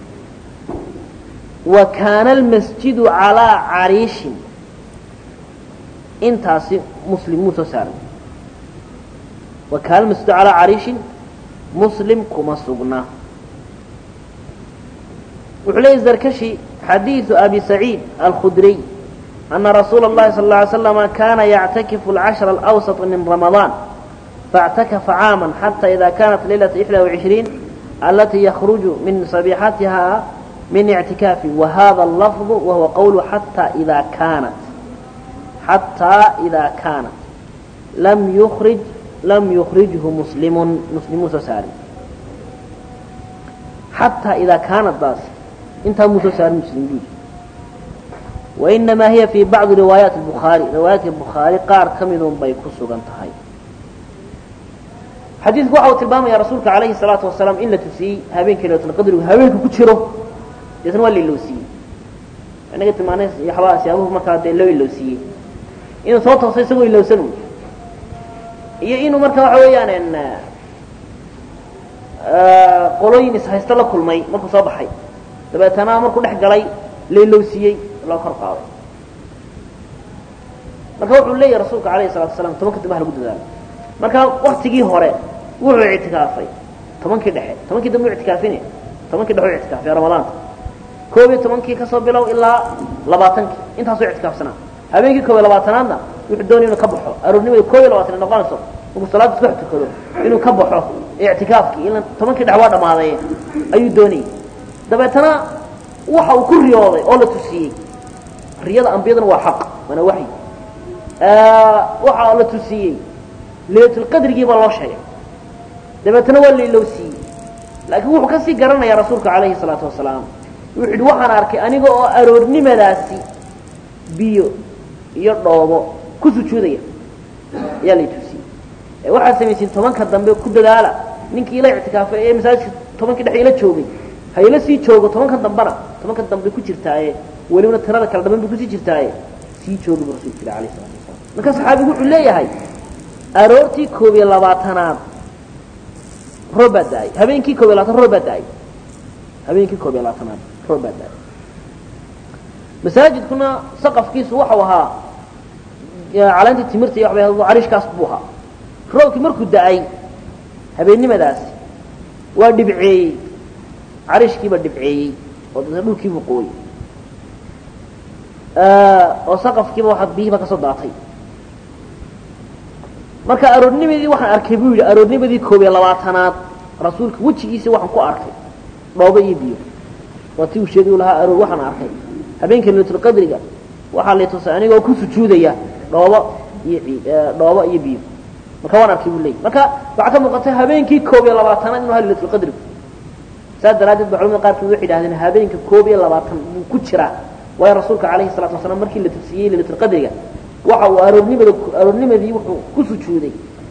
wa kaana almasjidu calaa cariishin intaasi muslim muu soo saaray wa kaana almasjidu calaa cariishin muslim kuma sugna wuxuu leeyay zarkashi xadiiثu abi saciid alkhudriy أna rasuula الlahi sal اه عlay slama kana yactakifu اlcashra alأwsaط min ramaضaan faاctakafa caama xata ida kanat laylaة إxdى وعishriin alatii yakruju min sabixatiha min اctikaafi wahada اlafظ wahuwa qowlu xatى ida kaanat xataa ida kaanat lam yurij lam yukrijhu muslimun muslimuu soo saari xataa idaa kaanat daas intaa muu soo saari muslim buudi wainamaa hiya fii bacdi riwaayaati bukhaari riwaayaadka bukhaari qaar ka midun bay ku sugan tahay xadiidku waxa uu tilmaamaya rasuulka calayhi salaatu wasalaam in la tusiyey habeenkii laylatulqadrigu habeenka ku jiro deetna waa la ilowsiiyey inaga tilmaanay waxbaa siyaabuhu markaa dee loo ilowsiiyey inuu soo toosay isagoo ilowsanu iyo inuu marka waxa weeyaan qolooyin ishaysto la kulmay markuu soo baxay dabeetana markuu dhex galay la ilowsiiyey loo kor qaaday marka wuxuu leeyahy rasuulka alayhi salatu wasalaam tobanka dambe ha lagu dadaalo marka waktigii hore wuxuu ictikaafay tobankii dhexe tobankii dambe u ictikaafine tobankii dhexe u ictikaafay ramadaanta koob iyo tobankii kasoo bilow ilaa labaatankii intaasuu ictikaafsanaa habeenkii koob iyo labaatanaadna wuxuu doonaya inuu ka baxo aroornimada koob iyo labaatan noqonayso markuu salaada isku tukado inuu ka baxo ictikaafkii ila tobankii dhex waa dhammaaday ayuu doonayay dabeetana waxa uu ku riyooday oo la tusiyey riyada ambiyadana waa xaq waana waxyi waxa la tusiyey laylatulqadrigii baa loo sheegay dabeetana waa la ilowsiiyey laakiin wuxuu kasii garanayaa rasuulka calayhi salaatu wasalaam wuxuu yidhi waxaan arkay aniga oo aroornimadaasi biyo iyo dhoobo ku sujuudaya ayaa lay tusiyey waxaad samaysiin tobanka dambe ku dadaala ninkii ila ictikaafay ee masaajidka tobankii dhex ila joogay ha ila sii joogo tobanka dambena tobanka dambe ku jirtaaye welibana tirada kale dhaman bay kusii jirtaaye sii jooga bu rasulka ilah alayh salatu wasalaam marka saxaabigu wuxuu leeyahay aroortii koob iyo labaatanaad roob baa da-ay habeenkii koob iyo labaatan roob baa da-ay habeenkii koob iyo labaatanaad roob baa da-ay masaajidkuna saqafkiisu waxau ahaa caleynta timirta iyo waxbay carishkaas buu ahaa roobkii markuu da-ay habeennimadaasi waa dhibceeyey carishkiiba dhibceeyey oo dadna dhulkiibuu qooyey oo saqafkiiba waa biyihiiba ka soo daatay marka aroornimadii waxaan arkay buu yidhi aroornimadii koob iyo labaatanaad rasuulka wejigiisa waxaan ku arkay dhoobo iyo biyo waa ti uu sheegay u lahaa aroor waxaan arkay habeenka laylatulqadriga waxaa lay tusay anigoo ku sujuudaya dhoobo iyo dhoobo iyo biyo marka waan arkay buu leeyay marka waxaa ka muuqatay habeenkii koob iyo labaatanaad inuu ha laylatulqadrigu saas daraaddeed ba culamada qaarkood waxay yidhahdeen habeenka koob iyo labaatan buu ku jiraa waayo rasuulka calayhi salatu wasalaam markii la tafsiyey laylatulqadriga waxa uu aroornimada aroornimadii wuxuu ku sujuuday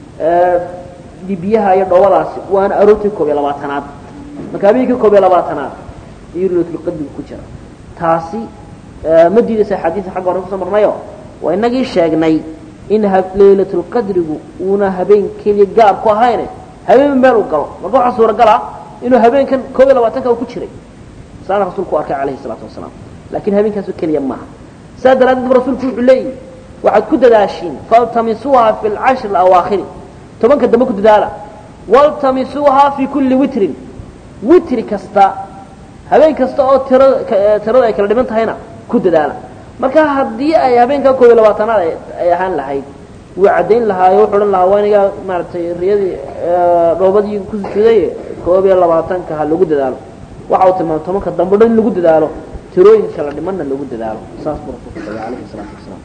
biyaha iyo dhoobadaasi waana aroortii koob iyo labaatanaad marka habeenkii koob iyo labaatanaad iyo laylatulqadrigu ku jira taasi ma diidaysa xadiisa xagga hore kusoo marnayo waa inagii sheegnay in laylatulqadrigu uuna habeen keliya gaar ku ahayne habeen meel u galo marka waxaa suuragala inuu habeenkan koob iyo labaatanka u ku jiray saana rasuulku u arkay calayhi salaatu wasalaam laakiin habeenkaasu keliya maaha saa daraaddeed ba rasuulku wuxuu leeyihi waxaad ku dadaashiin faltamisuuha fi lcashri alawaakhiri tobanka dambe ku dadaala waltamisuuha fi kulli witrin witri kasta habeen kasta oo tirada tirada ay kala dhiman tahayna ku dadaala marka haddii ay habeenkaa koob iyo labaatanaad ay ahaan lahayd wuu caddayn lahaayo wuxuu odhan lahaa waa inigaa maaragtay riyadii dhoobadii ku sujuuday koob iyo labaatanka ha lagu dadaalo waxa uu tilmaamay tobanka dambe dhan in lagu dadaalo tirooyinka kala dhimanna lagu dadaalo saas buu rasuulku sheegay calayhi salaatu wasalaam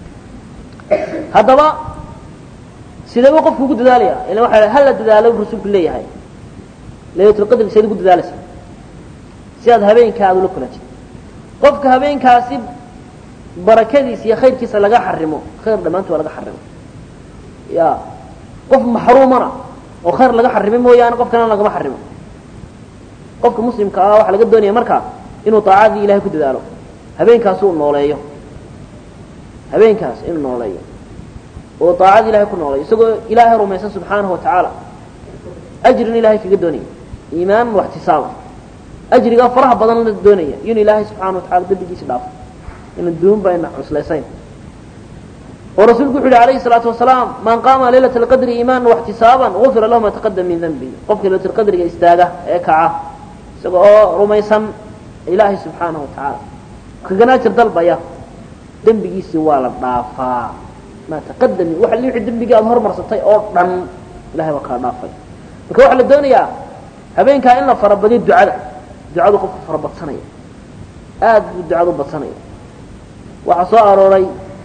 haddaba sideeba qofku ugu dadaalaya ila waxa hala dadaalo buu rasuulku leeyahay laylatulqadriga seed ugu dadaalaysa si aad habeenka aad ula kulantid qofka habeenkaasi barakadiisa iyo khayrkiisa laga xarimo khayr dhammaanti waa laga xarimo ya qof maxruumana oo khayr laga xarimay mooyaane qof kalena lagama xarimo qofka muslimka ah waxaa laga doonaya markaa inuu taacadii ilahay ku dadaalo habeenkaasi uu nooleeyo habeenkaas inuu nooleeyo oo taacadii ilahay ku nooleeyo isagoo ilaahay rumaysan subxaanahu wa tacaala ajrin ilahay kaga doonaya iimaan waxtisaaba ajrigaa faraha badan la doonaya inu ilaahay subxaana wa tacala dembigiisa dhaafo ina duun ba ayna cuslaysayn oo rasuulku wuxu yhi alayhi الsalaatu wasalaam man qaama laylaة اlqadri iimaana واxtisaaban gufira lahu ma taqadam min denbi qofka laylat اlqadriga istaaga ee kaca isaga oo rumaysan ilaahay subxaanaه wa tacaala kaganaajir dalbaya dembigiisii waa la dhaafaa ma taqadami wa wixii dembigii aad hormarsatay oo dhan ilahay waa kala dhaafay marka waxaa la doonayaa habeenkaa in la farabadiyo ducada ducadu qofku farabadsanaya aad buu ducada u badsanaya waxaa soo arooray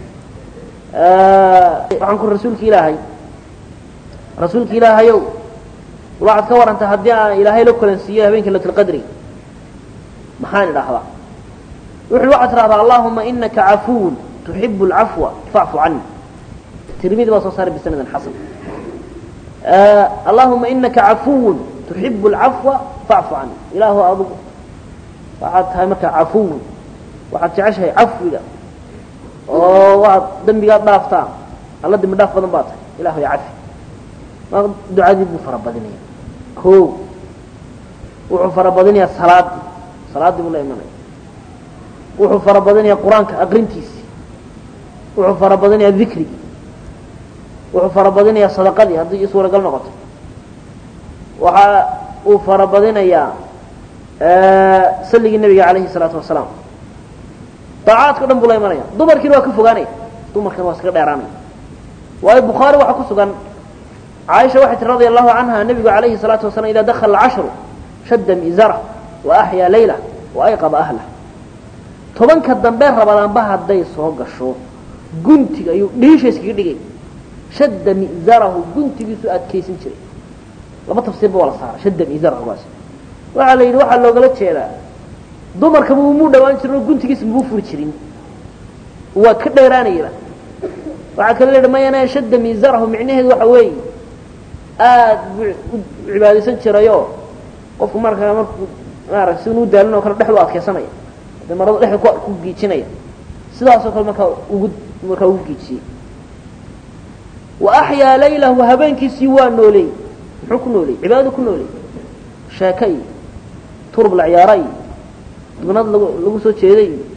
waxaan ku rasuulka ilaahay rasuulka ilaahayow waxaad ka warantay haddii aan ilaahay la kulansiiyo habeenka latulqadri maxaan idhaahdaa wuxu waxaad tidhahdaa allahuma inaka cafuwun tuxibu alcafwa facfu cani tirmidi baa soo saaray bisanadin xasan allahuma inaka cafuwun tuxibu alcafwa facfu cani ilaahu adugu waxaad tahay markaa cafuwun waxaad jeceshahay cafwiga oo waxaad dembigaad dhaaftaa alla dembi dhaaf badan baa tahay ilahu ya cafi ma ducadii buu farabadinaya ko wuxuu farabadinayaa salaadii salaaddii buu la imanaya wuxuu farabadinayaa qur-aanka aqrintiisii wuxuu farabadinayaa dikrigii wuxuu farabadinayaa sadaqadii haddii suuragal noqoto waxa uu farabadinayaa salligii nebiga calayhi salaatu wasalaam daacaadka o dhan buu la imanaya dumarkiina waa ka fogaanaya dumarkana waa iskaga dheeraanaya waayo bukhaari waxaa ku sugan caaisha waxay tii radia allahu canha nebigu calayhi salaatu wasalaam idaa dakhala alcashru shadda miizara wa axyaa layla wa ayqaba ahlah tobanka dambe rabadaanba hadday soo gasho guntiga ayuu dhiisha iskaga dhigay shadda mi'zarahu guntigiisu adkaysan jiray laba tafsiirba waa la saara shadda mi'zarahugaas waxaa la yidhi waxaa loogala jeedaa dumarka mumuu dhawaan jirin oo guntigiisa mabuu furi jirin waa ka dheeraanayaba waxaa kale layihi mayana shadda miizarahu micnaheedu waxa weeye aad buu u cibaadaysan jirayoo qofku markaa markuu maarata si unu daalin oo kale dhexdu adkaysanaya de maradu dhexda ku giijinaya sidaasoo kale markaa ugu markaa ugu giijiyey wa axyaa laylahu habeenkiisii waa nooleey muxuu ku nooleeyey cibaadadu ku nooleeyey sheeke iyo turub la ciyaara iyo dubnad lagu lagu soo jeeday iyo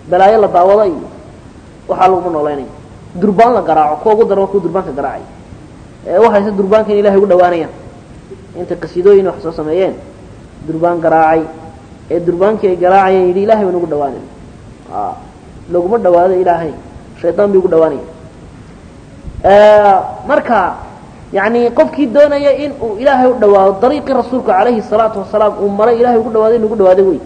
balaayo la daawado iyo waxaa laguma nooleynaya durbaan la garaaco kuwa ugu daran waa kuwa durbaanka garaacay ee waxayse durbaanka in ilahay ugu dhawaanayaan intay qasiidooyin wax soo sameeyeen durbaan garaacay ee durbaankii ay garaacayeen yidhi ilahay baan ugu dhawaanay laguma dhawaado ilaahay shaydaan bay ugu dhawaanaya marka yani qofkii doonaya in uu ilaahay u dhawaado dariiqii rasuulku calayhi الsalaatu wasalaam uu maray ilahay ugu dhawaaday in ugu dhawaaday wey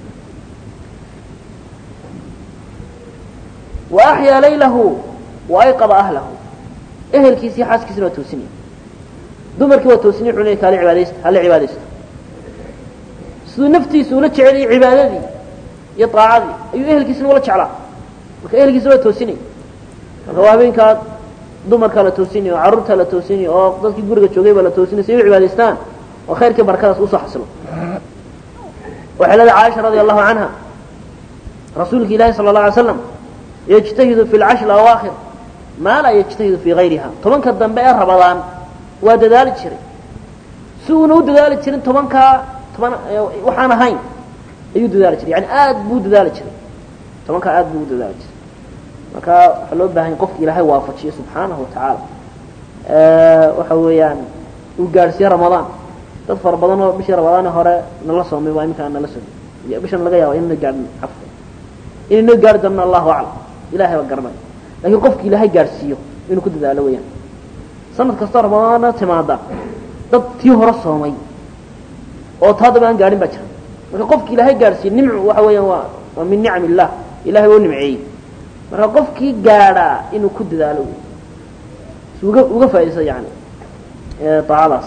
وأحyا laylahu وayqضa أhlahu ehelkiisii xaaskiisina waa toosinaya dumarkii waa toosinay wuxuu leey kaale cibaadaysta hala cibaadaysto siduu naftiisa ula jeceliyay cibaadadii iyo طaacadii ayuu ehelkiisina ula jeclaa marka ehelkiisa waa toosinay marka waa habeenkaa dumarkaa la toosinay oo carruurtaa la toosinay oo dadkii guriga joogay baa la toosinay si ay u cibaadaystaan oo khayrkii barakadaas usoo xasilo waxay leedahay caaisha radi allahu canha rasuulka ilahi salى الlaه alay slam yجتahidu في الcشhr الأwaakhir maa laa yجtahidu fii غayriha tobanka dambe ee rabadaan waa dadaali jiray si uuna u dadaali jirin tobankaa toban waxaan ahayn ayuu dadaali jiray yani aad buu dadaali jiray tobankaa aad buu u dadaali jiray marka waxaa loo baahanya qofka ilaahay waafajiyo subxaanahu watacaala waxa weeyaan uu gaadhsiiye ramadaan dad fara badan oo bishii ramadaane hore nala soomay waa iminka aan nala soomay bishan laga yaaba inana gaadhin cafwa inayno gaari doonno allahu aclam ilahay baa garanaya lakiin qofki ilaahay gaadhsiiyo inuu ku dadaalo weeyaan sanad kastoo ramadaana timaada dad tii hore soomay oo taadaba aan gaadhin baa jira marka qofki ilaahay gaadhsiiyo nimcu waxa weeyaan waa waa min nicam illah ilahay waa u nimceeyey marka qofkii gaadhaa inuu ku dadaalo wey si uga uga faaidaysa yani daacadaas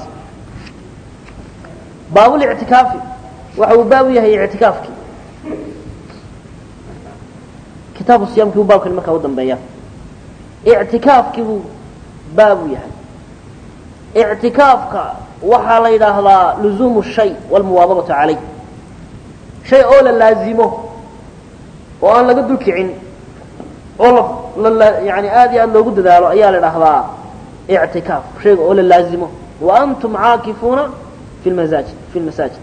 baabulictikaafi waxa uu baab u yahay ictikaafkii kitaabu siyaamkii buu baabkani markaa u dambeeya ictikaafkii buu baab u yahay ictikaafka waxaa la yidhaahdaa luzuumu shay walmuwaadabatu calayh shay oo la laazimo oo aan laga dulkicin oo la yani aad iyo aad loogu dadaalo ayaa la idhaahdaa ictikaaf shayga oo la laazimo wa antum caakifuuna fi masaajid fi lmasaajid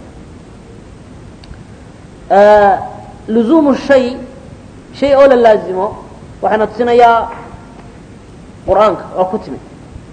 luzuumu shay shay oo la laazimo waxayna tusinayaa qur'aanka oo ku timid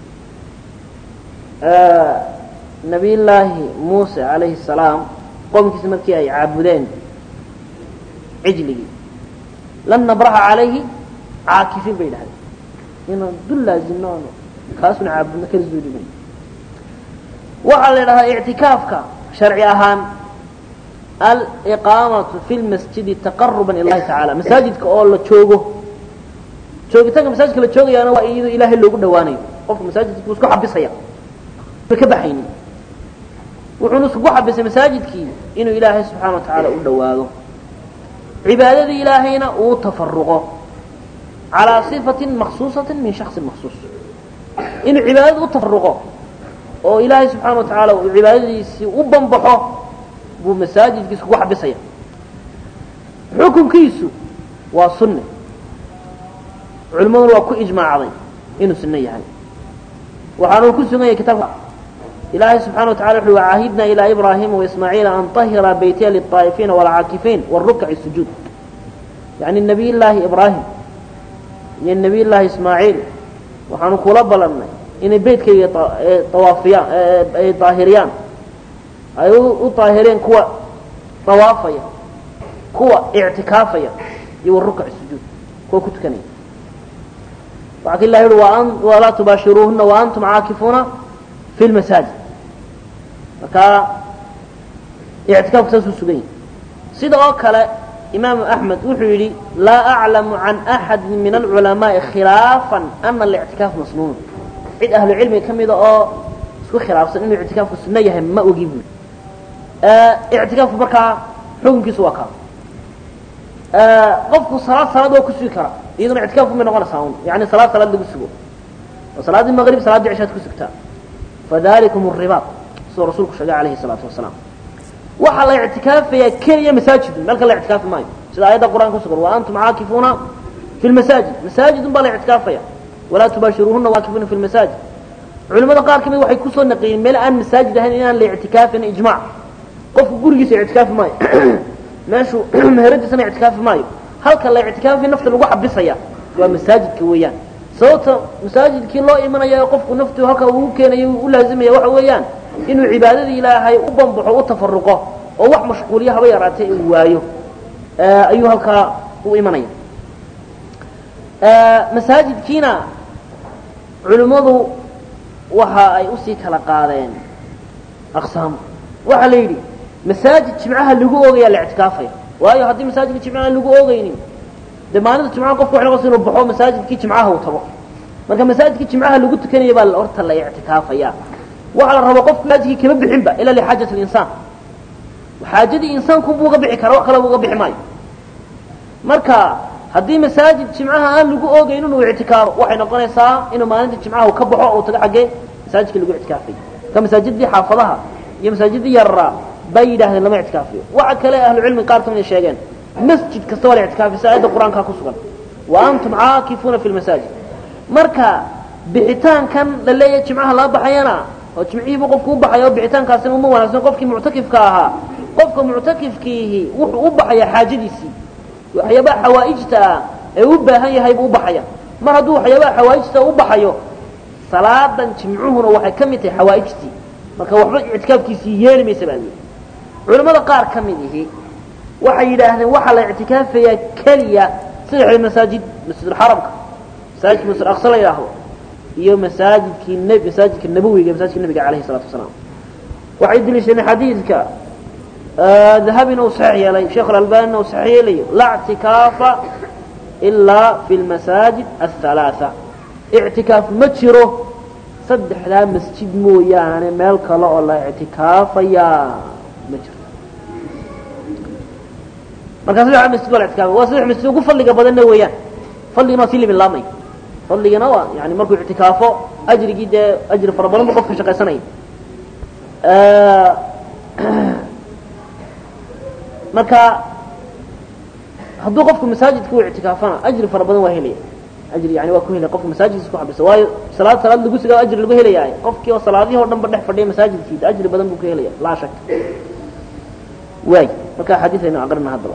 nabiy llaahi muuse calayhi الsalaam qoomkiisa markii ay caabudeen cijligii lan nabraxa calayhi caakifiin bay dhahdeen inaan dul laazimno ano kaasuna caabudno kala zuuliman waxaa la idhahdaa ictikaafka sharci ahaan aliqaamatu fi lmasjidi taqaruba ila llahi tacala masaajidka oo la joogo joogitaanka masaajidka la joogayaana waa iyadoo ilaahay loogu dhawaanayo qofka masaajidka buu isku xabisaya ma ka baxaynin wuxuuna iskugu xabisay masaajidkii inuu ilaahay subxaana wa tacaala u dhawaado cibaadadii ilaahayna uu tafaruqo calaa sifatin maksuusati min shaksin maksuus inuu cibaadada u tafaruqo oo ilaahay subxaana wa tacaala uu cibaadadiisii u banbaxo buu masaajidkii iskugu xabisaya xukunkiisu waa sunne culimmaduna waa ku ijmaacday inuu sunno yahay waxaanu ku sugan yahay kitaabka ilaahay subxana wa tacala wuxu wacaahidna ilaa ibraahima waismaaciila an tahira beytiya liلطaa'ifiina wاlcaakifiin wاrukaci sujuud yani nabiy llaahi ibraahim iyo nabiy llaahi ismaaciil waxaanu kula balannay inay beytkayga awaafiyaan ay daahiriyaan ay u daahireen kuwa dawaafaya kuwa ictikaafaya iyo warukaci sujuud kuwa ku tukanaya waxaa ka ilah yuhi walaa tubaashiruuhuna waantum caakifuuna fi lmasaajid marka ictikaafku saasuu sugan yahay sida oo kale imaamu axmed wuxuu yidhi laa aclamu can axadi min alculamaai khilaafan ana alictikaaf masnuun cid ahlu cilmiga ka mida oo isku khilaafsan inuu ictikaafku sunno yahay ma ogi buui ictikaafku markaa xukunkiisu waa kaa qofku salaad salaad waa ku sugi karaa iyaduna ictikaafku may noqonaysaa un yani salaad salaad lagu sugo oo salaaddii maqrib salaadii cishaad ku sugtaa fadalikum الribaad siduu rasuulku sheegay alayhi الsalaatu wasalaam waxaa la ictikaafayaa keliya masaajidun meel kale la ictikaafi maayo sida aayadda qur'an ku sugan wa antum caakifuuna fi lmasaajid masaajidun baa la ictikaafaya walaa tubaashiruuhuna waakifuuna fi lmasaajid culimada qaar kamid waxay kusoo naqiyeen meel aan masaajid ahayn inaan la ictikaafin ijmac qofku gurigiisa ictikaafi maayo meeshuu meheradiisana ictikaafi maayo halka la ictikaafi nafta lagu xabisaya waa masaajidka weeyaan sababta masaajidkii loo imanaya ee qofku naftu halka uu keenayo u laazimaya waxa weeyaan inuu cibaadadii ilaahay u bambaxo u tafaruqo oo wax mashquuliya haba yaraatee uu waayo ayuu halkaa u imanaya masaajidkiina culimmadu waxa ay usii kala qaadeen aqsaam waxaa la yidhi masaajid jimcaha lagu oogayaa la ictikaafaya waayo haddii masaajidka jimcaha lagu oogaynin dee maalinta jimcaha qofku waxay noqonaysa inuu baxo masaajidkii jimcaha uu tago marka masaajidkii jimcaha lagu tukanaya baa horta la ictikaafaya waxaa la rabaa qofku masaajidkii kama bixinba ilaa lixaajat linsaan xaajadii insaanku buu uga bixi kara wax kale uga bixi maayo marka haddii masaajid jimcaha aan lagu oogayn inuu ictikaafo waxay noqonaysaa inuu maalinta jimcaha ka baxo uu tago xaggee masaajidkii lagu ictikaafay ka masaajidii xaafadaha iyo masaajidii yararaa bay yidhahdeen lama ictikaafiyo waxa kale ahlucilmi qaar kamid a sheegeen masjid kasta waa la ictikaafay si aayadda qur-aankaa ku sugan wa antum caakifuuna fi lmasaajid marka bixitaankan la leeyahay jimcaha laa baxayana oo jimcihiibu qofku u baxaya oo bixitaankaasina uma wanaagsan qofkii muctakifka ahaa qofka muctakifkiihi wuxuu u baxayaa xaajadiisii waxyaabaha xawaa'ijta ah ee u baahan yahay buu u baxaya mar hadduu waxyaabaha xawaa'ijta u baxayo salaadan jimcuhuna waxay ka mid tahay xawaa'ijtii marka waxba ictikaafkiisii yeeli maysa baa lii culimmada qaar ka mid ihi waxay yidhaahdeen waxaa la ictikaafayaa keliya sadexda masaajid masjidulxaramka masaajidka masjid aqsa la yidhaahdo iyo masaajidkii n masaajidka nabowiga masaajidka nabiga alayhi salatu wasalaam waxay deliishadeen xadiidka dahabina uu saxiix yeelay sheekh alalbanina uu saxiix yeelayo laa ictikaafa ilaa fi lmasaajid athalaatha ictikaaf ma jiro saddexdaa masjid mooyaane meel kale oo la ictikaafayaa ma jirto markaa saddexa masjid waa la ictikaafay waa saddex masjid ugu fadliga badanna weeyaan fadligana waa sii limin laamay fadligana waa yani markuu ictikaafo ajrigii dee ajri fara badan bu qofka shaqaysanaya marka hadduu qofku masaajidka u ictikaafana ajri fara badan waa helaya ajri yani waa ku helaya qofka masaajidkiisa ku xabisa waayo salaad salaad lagu sigaa ajri lagu helayaa qofkii oo salaadihii o dhan ba dhex fadhiya masaajidkiisa ajri badan buu ka helaya laa shak waay marka axaadiis aynu aqrina haddaba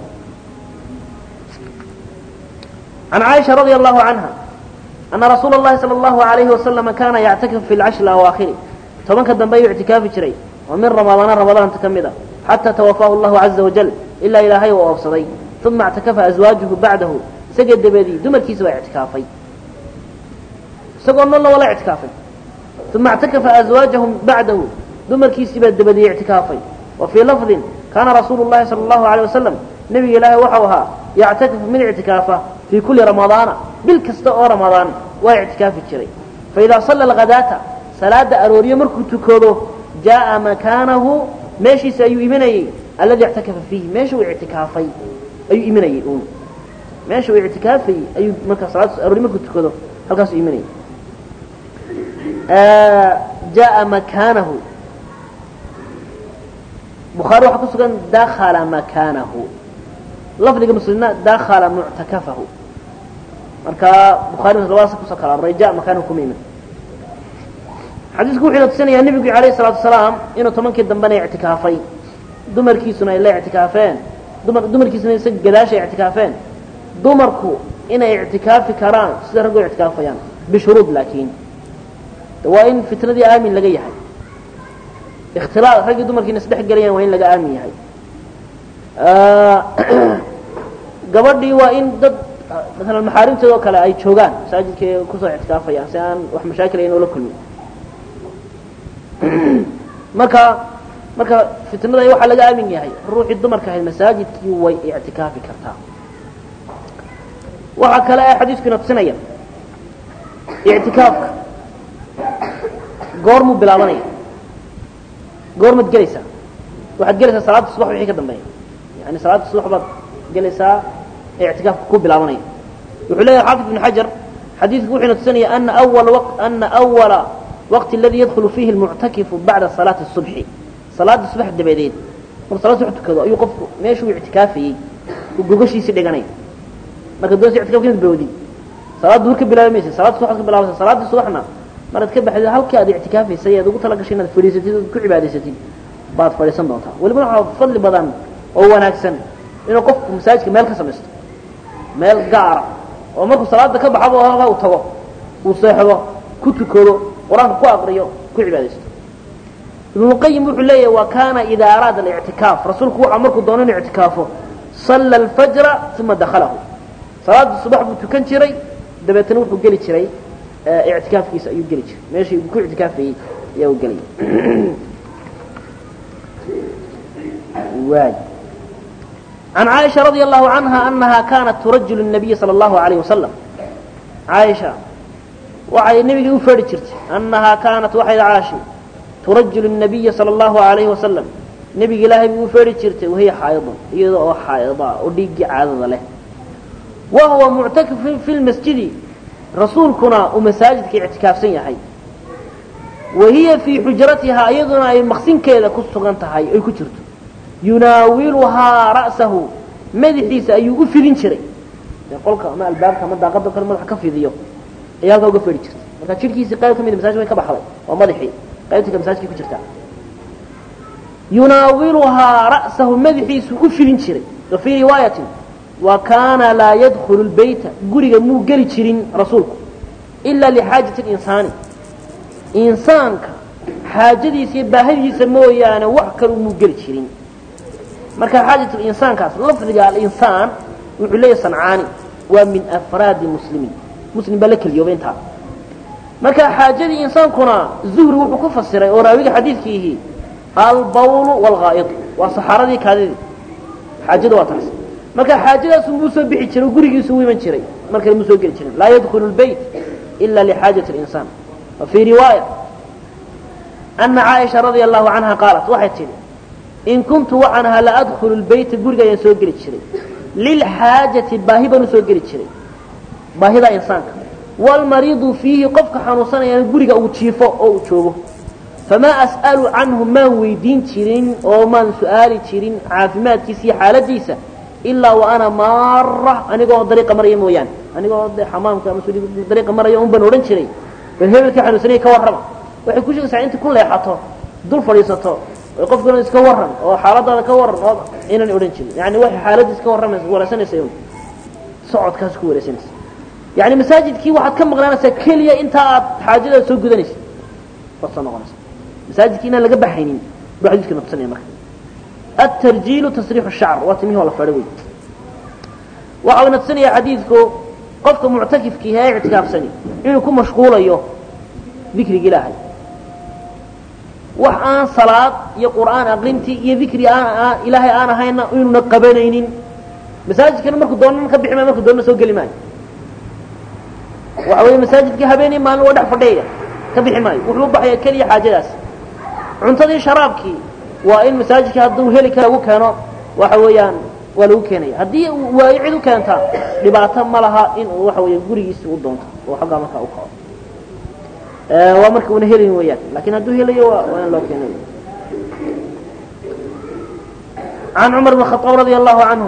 عن عائشة رضي الله عنها أن رسول الله صلى الله عليه وسلم كان يعتكف في العشر الأواخر طبعا كان بي اعتكاف جري ومن رمضان رمضان تكمدا حتى توفاه الله عز وجل إلا إلى هي وأفصدي ثم اعتكف أزواجه بعده سجد بدي دمر كيس اعتكافي سقوا الله ولا اعتكافي ثم اعتكف أزواجهم بعده دمر كيس بدي اعتكافي وفي لفظ كان رسول الله صلى الله عليه وسلم نبي الله وحوها يعتكف من اعتكافه في كل رمضان بالكست أو رمضان واعتكاف الشري فإذا صلى الغداة صلاة أرورية مركو تكوضه جاء مكانه ماشي سأيو إيماني الذي اعتكف فيه ماشي اعتكافي أيو إيماني ماشي اعتكافي أيو مركو صلاة أرورية مركو تكوضه هل كاسو إيماني آه جاء مكانه بخاري وحكو سكن دخل مكانه lafdiga muslimna dakhala muctakafahu marka bukhaari labadaas kusoo kala raja makaanahu kuma iman xadiisku wuxuu tusinayaa nebigu alayhi salaatu wasalaam inuu tobankii dambena ictikaafay dumarkiisuna ay la ictikaafeen dumar dumarkiisuna isa gadaasha ictikaafeen dumarku inay ictikaafi karaan sida raggu ictikaafayaan bishuruud laakiin waa in fitnadii aamin laga yahay ikhtilaad raggii dumarkiina isdhex gelayaan waa in laga aamin yahay gabadhii waa in dad maalan maxaarimteeda oo kale ay joogaan masaajidka kusoo ictikaafayaan si aan wax mashaakil ayn oola kulmin marka marka fitnada waxaa laga aamin yahay ruuxii dumarka ahayd masaajidkii way ictikaafi kartaa waxaa kale ee xadiiskuna tusinaya ictikaafka goormuu bilaabanaya goormaad gelaysaa waxaad gelaysaa salaada subax wixii ka dambeeya yani salaada subax baad gelaysaa ee ictikaafka ku bilaabanaya wuxuu leeyahay xaafid ibn xajar xadiidku wuxuuna tusinaya ana awala waq ana awala waqti aladi yadkhulu fiihi almuctakifu bacda salaati الصubxi salaada subax dabadeed markuu salada subax tukado ayuu qofku meeshuu ictikaafayey uu gogashiisii dhiganaya marka doonaysa ictikafka inaad bawdid salaada duhur ka bilaabi maysa salaada subax ka bilaabaysa salaadii subaxna maraad ka baxdid halkii aad ictikaafaysay ead ugu talagashay inaad fadhiisatid ood ku cibaadaysatid baad fadhiisan doontaa welibana waxaa fadli badan oo wanaagsan inuu qofku masaajidka meel ka samaysto meel gaara oo markuu salaada ka baxaba oo halkaa uu tago uu seexdo ku tukado qur-aanka ku aqriyo ku cibaadaysto ibnuqayim wuxuu leeyahy wa kaana idaa araada alictikaaf rasuulku waxa markuu doono inuu ictikaafo salla alfajra uma dakhalahu salaada subax buu tukan jiray dabeetana wuxuu geli jiray ictikaafkiisa ayuu geli jiray meeshii uu ku ictikaafayey ayaa uu gelaya waay عن عائشة رضي الله عنها أنها كانت ترجل النبي صلى الله عليه وسلم عائشة وعي النبي يفرد جرت أنها كانت وحي عاشي ترجل النبي صلى الله عليه وسلم نبي الله يفرد جرت وهي حائضة إذا حائضة وديق عادة له وهو معتكف في المسجد رسولكنا ومساجدك اعتكاف سيحي وهي في حجرتها أيضا أي مخسين كذا كسغنتها أي كجرت yunaawiluhaa ra'sahu madaxiisa ayuu u fidin jiray qolka ama albaabka ama daaqada kale madaxa ka fidiyo ayaa halkaa uga fedhi jirtay marka jidhkiisii qayb ka mida masajka way ka baxday waa madaxii qaybtii ka masaajkii ku jirtaa yunaawiluhaa ra'sahu madaxiisu u fidin jiray wa fii riwaayatin wa kaana laa yadkhulu lbeyta guriga muu geli jirin rasuulku ilaa lixaajati linsaani insaanka xaajadiisa iyo baahadiisa mooyaane wax kale muu geli jirin marka xaajat insaankaas lafdiga alinsaan wuxuu leeyahy sancaani waa min afraadi muslimiin muslim baa la keliyoobay intaa marka xaajadii insaankuna zuhri wuxuu ku fasiray oo raawiga xadiidkiihi albawlu waalghaa'id waa saxaaradii kaadidii xaajada waa taas marka xaajadaas muu soo bixi jiray oo gurigiisu u iman jiray markale muu soo geli jirin laa yadkhulu lbeyt ila lixaajati اlinsaan wa fii riwaaya ana caaisha radia allahu canha qaalat waxay tidhi in kuntu waxaan ahaa la adkhulu lbeyta guriga ayaan soo geli jiray lilxaajati baahi baan usoo geli jiray baahida insaanka waalmariidu fiihi qofka xanuunsanayana guriga uu jiifo oo uu joogo famaa as'alu canhu maan weydiin jirin oo maan su'aali jirin caafimaadkiisa iyo xaaladiisa ilaa wa ana maara anigoo dariiqa maraya mooyaane anigoo de xamaamka ama dariiqa maraya un baan odhan jiray bal hebelka xanuunsanaya ka warrama waxay ku sheegaysaa inta ku leexato dul fadhiisato qofkuna iska waran oo xaaladaada ka waran oo inaan odhan jirin yani waxay xaaladiis ka warramaysa wareysanaysa un socodkaas ku wareysanaysa yani masaajidkii waxaad ka maqnaanaysaa keliya intaa aad xaajadaada soo gudanaysa waad soo noqonaysa masaajidkii inaan laga baxaynin buu xadiiska nabsanaya marka الترجيل تسريح الشعر واتميه ولا فروي waxa uu nabsanaya xadiidku qofka muctakifkii ee ictikaaf sani inuu ku mashquulayo dikriga ilaahay wax aan salaad iyo qur'aan aqrintii iyo dikri aan ilaahay aan ahayna inuuna qabanaynin masaajidkana markuu doonana ka bixi maayo markuu doonana soo geli maayo waxa weeye masaajidkii habeenii maalin waa dhex fadhiyaya ka bixi maayo wuxuu u baxaya keliya xaajadaas cuntadii sharaabkii waa in masaajidkii hadduu heli kara lagu keeno waxa weeyaan waa lagu keenaya haddii waayo cid u keentaa dhibaato ma laha in uu waxa weya gurigiisi u doonto oo xaggaa markaa u kaco waa marka una helin weeyaan lakin hadduu helayo waa in loo keenayo عن cمر بن الخطاب رضي الله عنه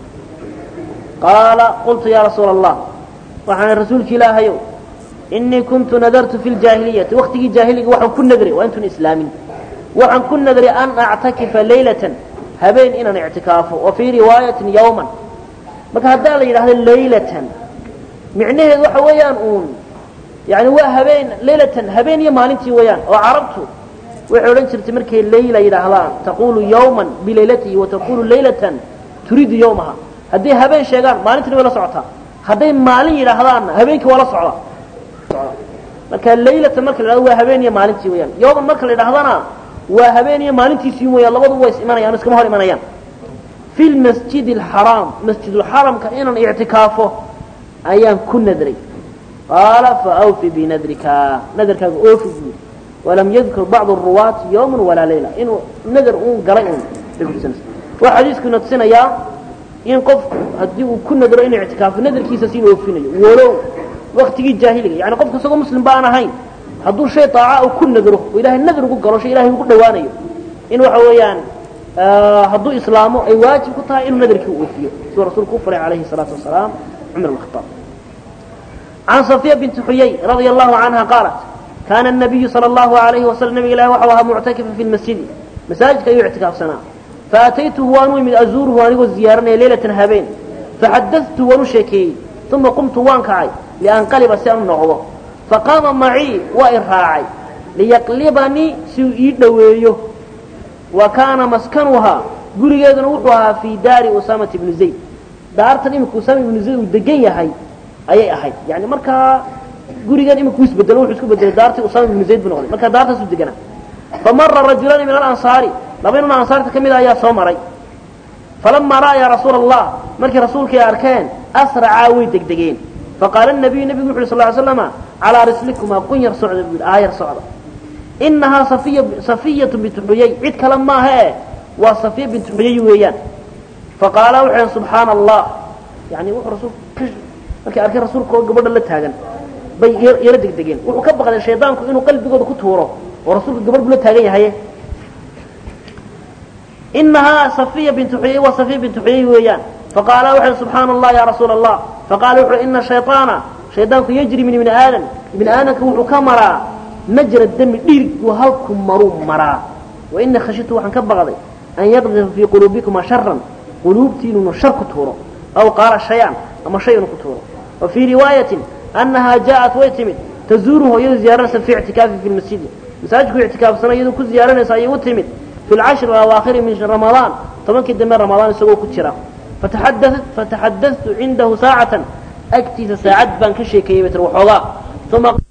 قاaل قلت يا رsuuل الله waxaan rasuulki ilaahayow إنii كنت nadرت في الجاهiليةi waktigii جاahiliga waxaan ku nadray waa intun islaamin waxaan ku nadray an أctakiفa laylaة habeen inaan اعtikaafo wa fيi riwaayaةi yوما marka haddaa la yidhahdo laylatan micnaheedu waxa weeyaan uun yani waa habeen laylatan habeen iyo maalintii weeyaan oo carabtu waxay odhan jirtay markay layla yidhaahdaan taqulu yawman bilaylatihi wataqulu laylatan turiidu yawmaha hadday habeen sheegaan maalintiina way la socotaa hadday maalin yidhaahdaanna habeenkii waa la socdaa marka laylatan marka la yidhahdo waa habeen iyo maalintii weeyaan yawman marka la yidhahdana waa habeen iyo maalintiisii weeyaan labadu way is imanayaan iskama hor imanayaan fi lmasjid alxaraam masjidulxaramka inaan ictikaafo ayaan ku nadray qaala faawfi binadrika nadarkaaga oofi buuri walam yadkur bacdu ruwaati yawma walaa layla inuu nadar uun galay un bay kutusinaysa waa xadiiskuna tusinayaa in qofku haddii uu ku nadro inuu ictikaafo nadarkiisa si oofinayo walow waktigii jaahiliga yani qofka isagoo muslim ba aan ahayn hadduu shay daaca uu ku nadro oo ilahay nadar ugu galo shay ilahay ugu dhawaanayo in waxa weeyaan hadduu islaamo ay waajib ku tahay inuu nadarkii u oofiyo siduu rasuulku u faray calayhi الsalaatu wasalaam cumar bn khaaab can صafiya binti xuyay radia allahu canha qaalat kaana الnabiyu salى اllahu alayhi wasalam nabiga ilahi waxau ahaa muctakifa fi lmasjidi masaajidka ayuu ictikaafsanaa faataytuhu waan u imid azuuruhu anigoo ziyaaranaya leylatan habeen faxadatu waan u sheekeeyey uma qumtu waan kacay lianqaliba si aan u noqdo faqaama macii waa i raacay liyaqlibanii si uu ii dhoweeyo wa kaana maskanuhaa gurigeeduna wuxuu ahaa fii daari usaamata ibni zayd daartan imika usaama ibnu zayd uu degan yahay ayay ahayd yani markaa gurigan imika u isbedelo wuxuu isku bedelay daartii usaama ibnu zayd buu noqday markaa daartaasuu deganaa famara rajulaani min alansaari laba nin ansaarta ka mid a ayaa soo maray falamaa ra'aya rasuula allah markii rasuulkii arkeen asracaa way degdegeen faqaala nabiyu nebigu wuxu uhi sal ly slama calaa rislikumaa qun yar socda buu yidhi aayar socda inahaa safiya safiyatu bintu xuyay cid kale maaha e waa safiya bintu xuyay weeyaan faqaala wuxuu subxaana allah yani wuxuu rasuulku markay arkeen rasuulka oo gabadha la taagan bay yaro degdegeen wuxuu ka baqday shaydaanku inuu qalbigooda ku tuuro oo rasuulka gabadh buu la taagan yahaye inahaa safiya bintu xuyay waa safiya bintu xuyay weeyaan faqaala wuxuu subxaana allah ya rasuula allah faqaala wuxuu ina shayطaana shaydaanku yajri min ibni aadam ibni aadamka wuxuu ka maraa majra dami dhiirgu halku maruu maraa wa ina khashitu waxaan ka baqday an yaqdifa fii quluubikuma sharan quluubtii inuunu shar ku tuuro aw qaala shay-an ama shay inuu ku tuuro wa fii riwaayatin annahaa jaaءat way timid tazuuruhu iyadoo ziyaaranaysa fii ictikaafi fi lmasjidi masaajidku ictikaafsana iyadoo ku ziyaaranaysa ayay u timid fi lcashri alawaakhiri min ramadaan tobankii dambe ramadaan isagoo ku jira fataxadatu cindahu saacatan agtiisa saacad baan ka sheekeeyey bay tir waxoogaa uma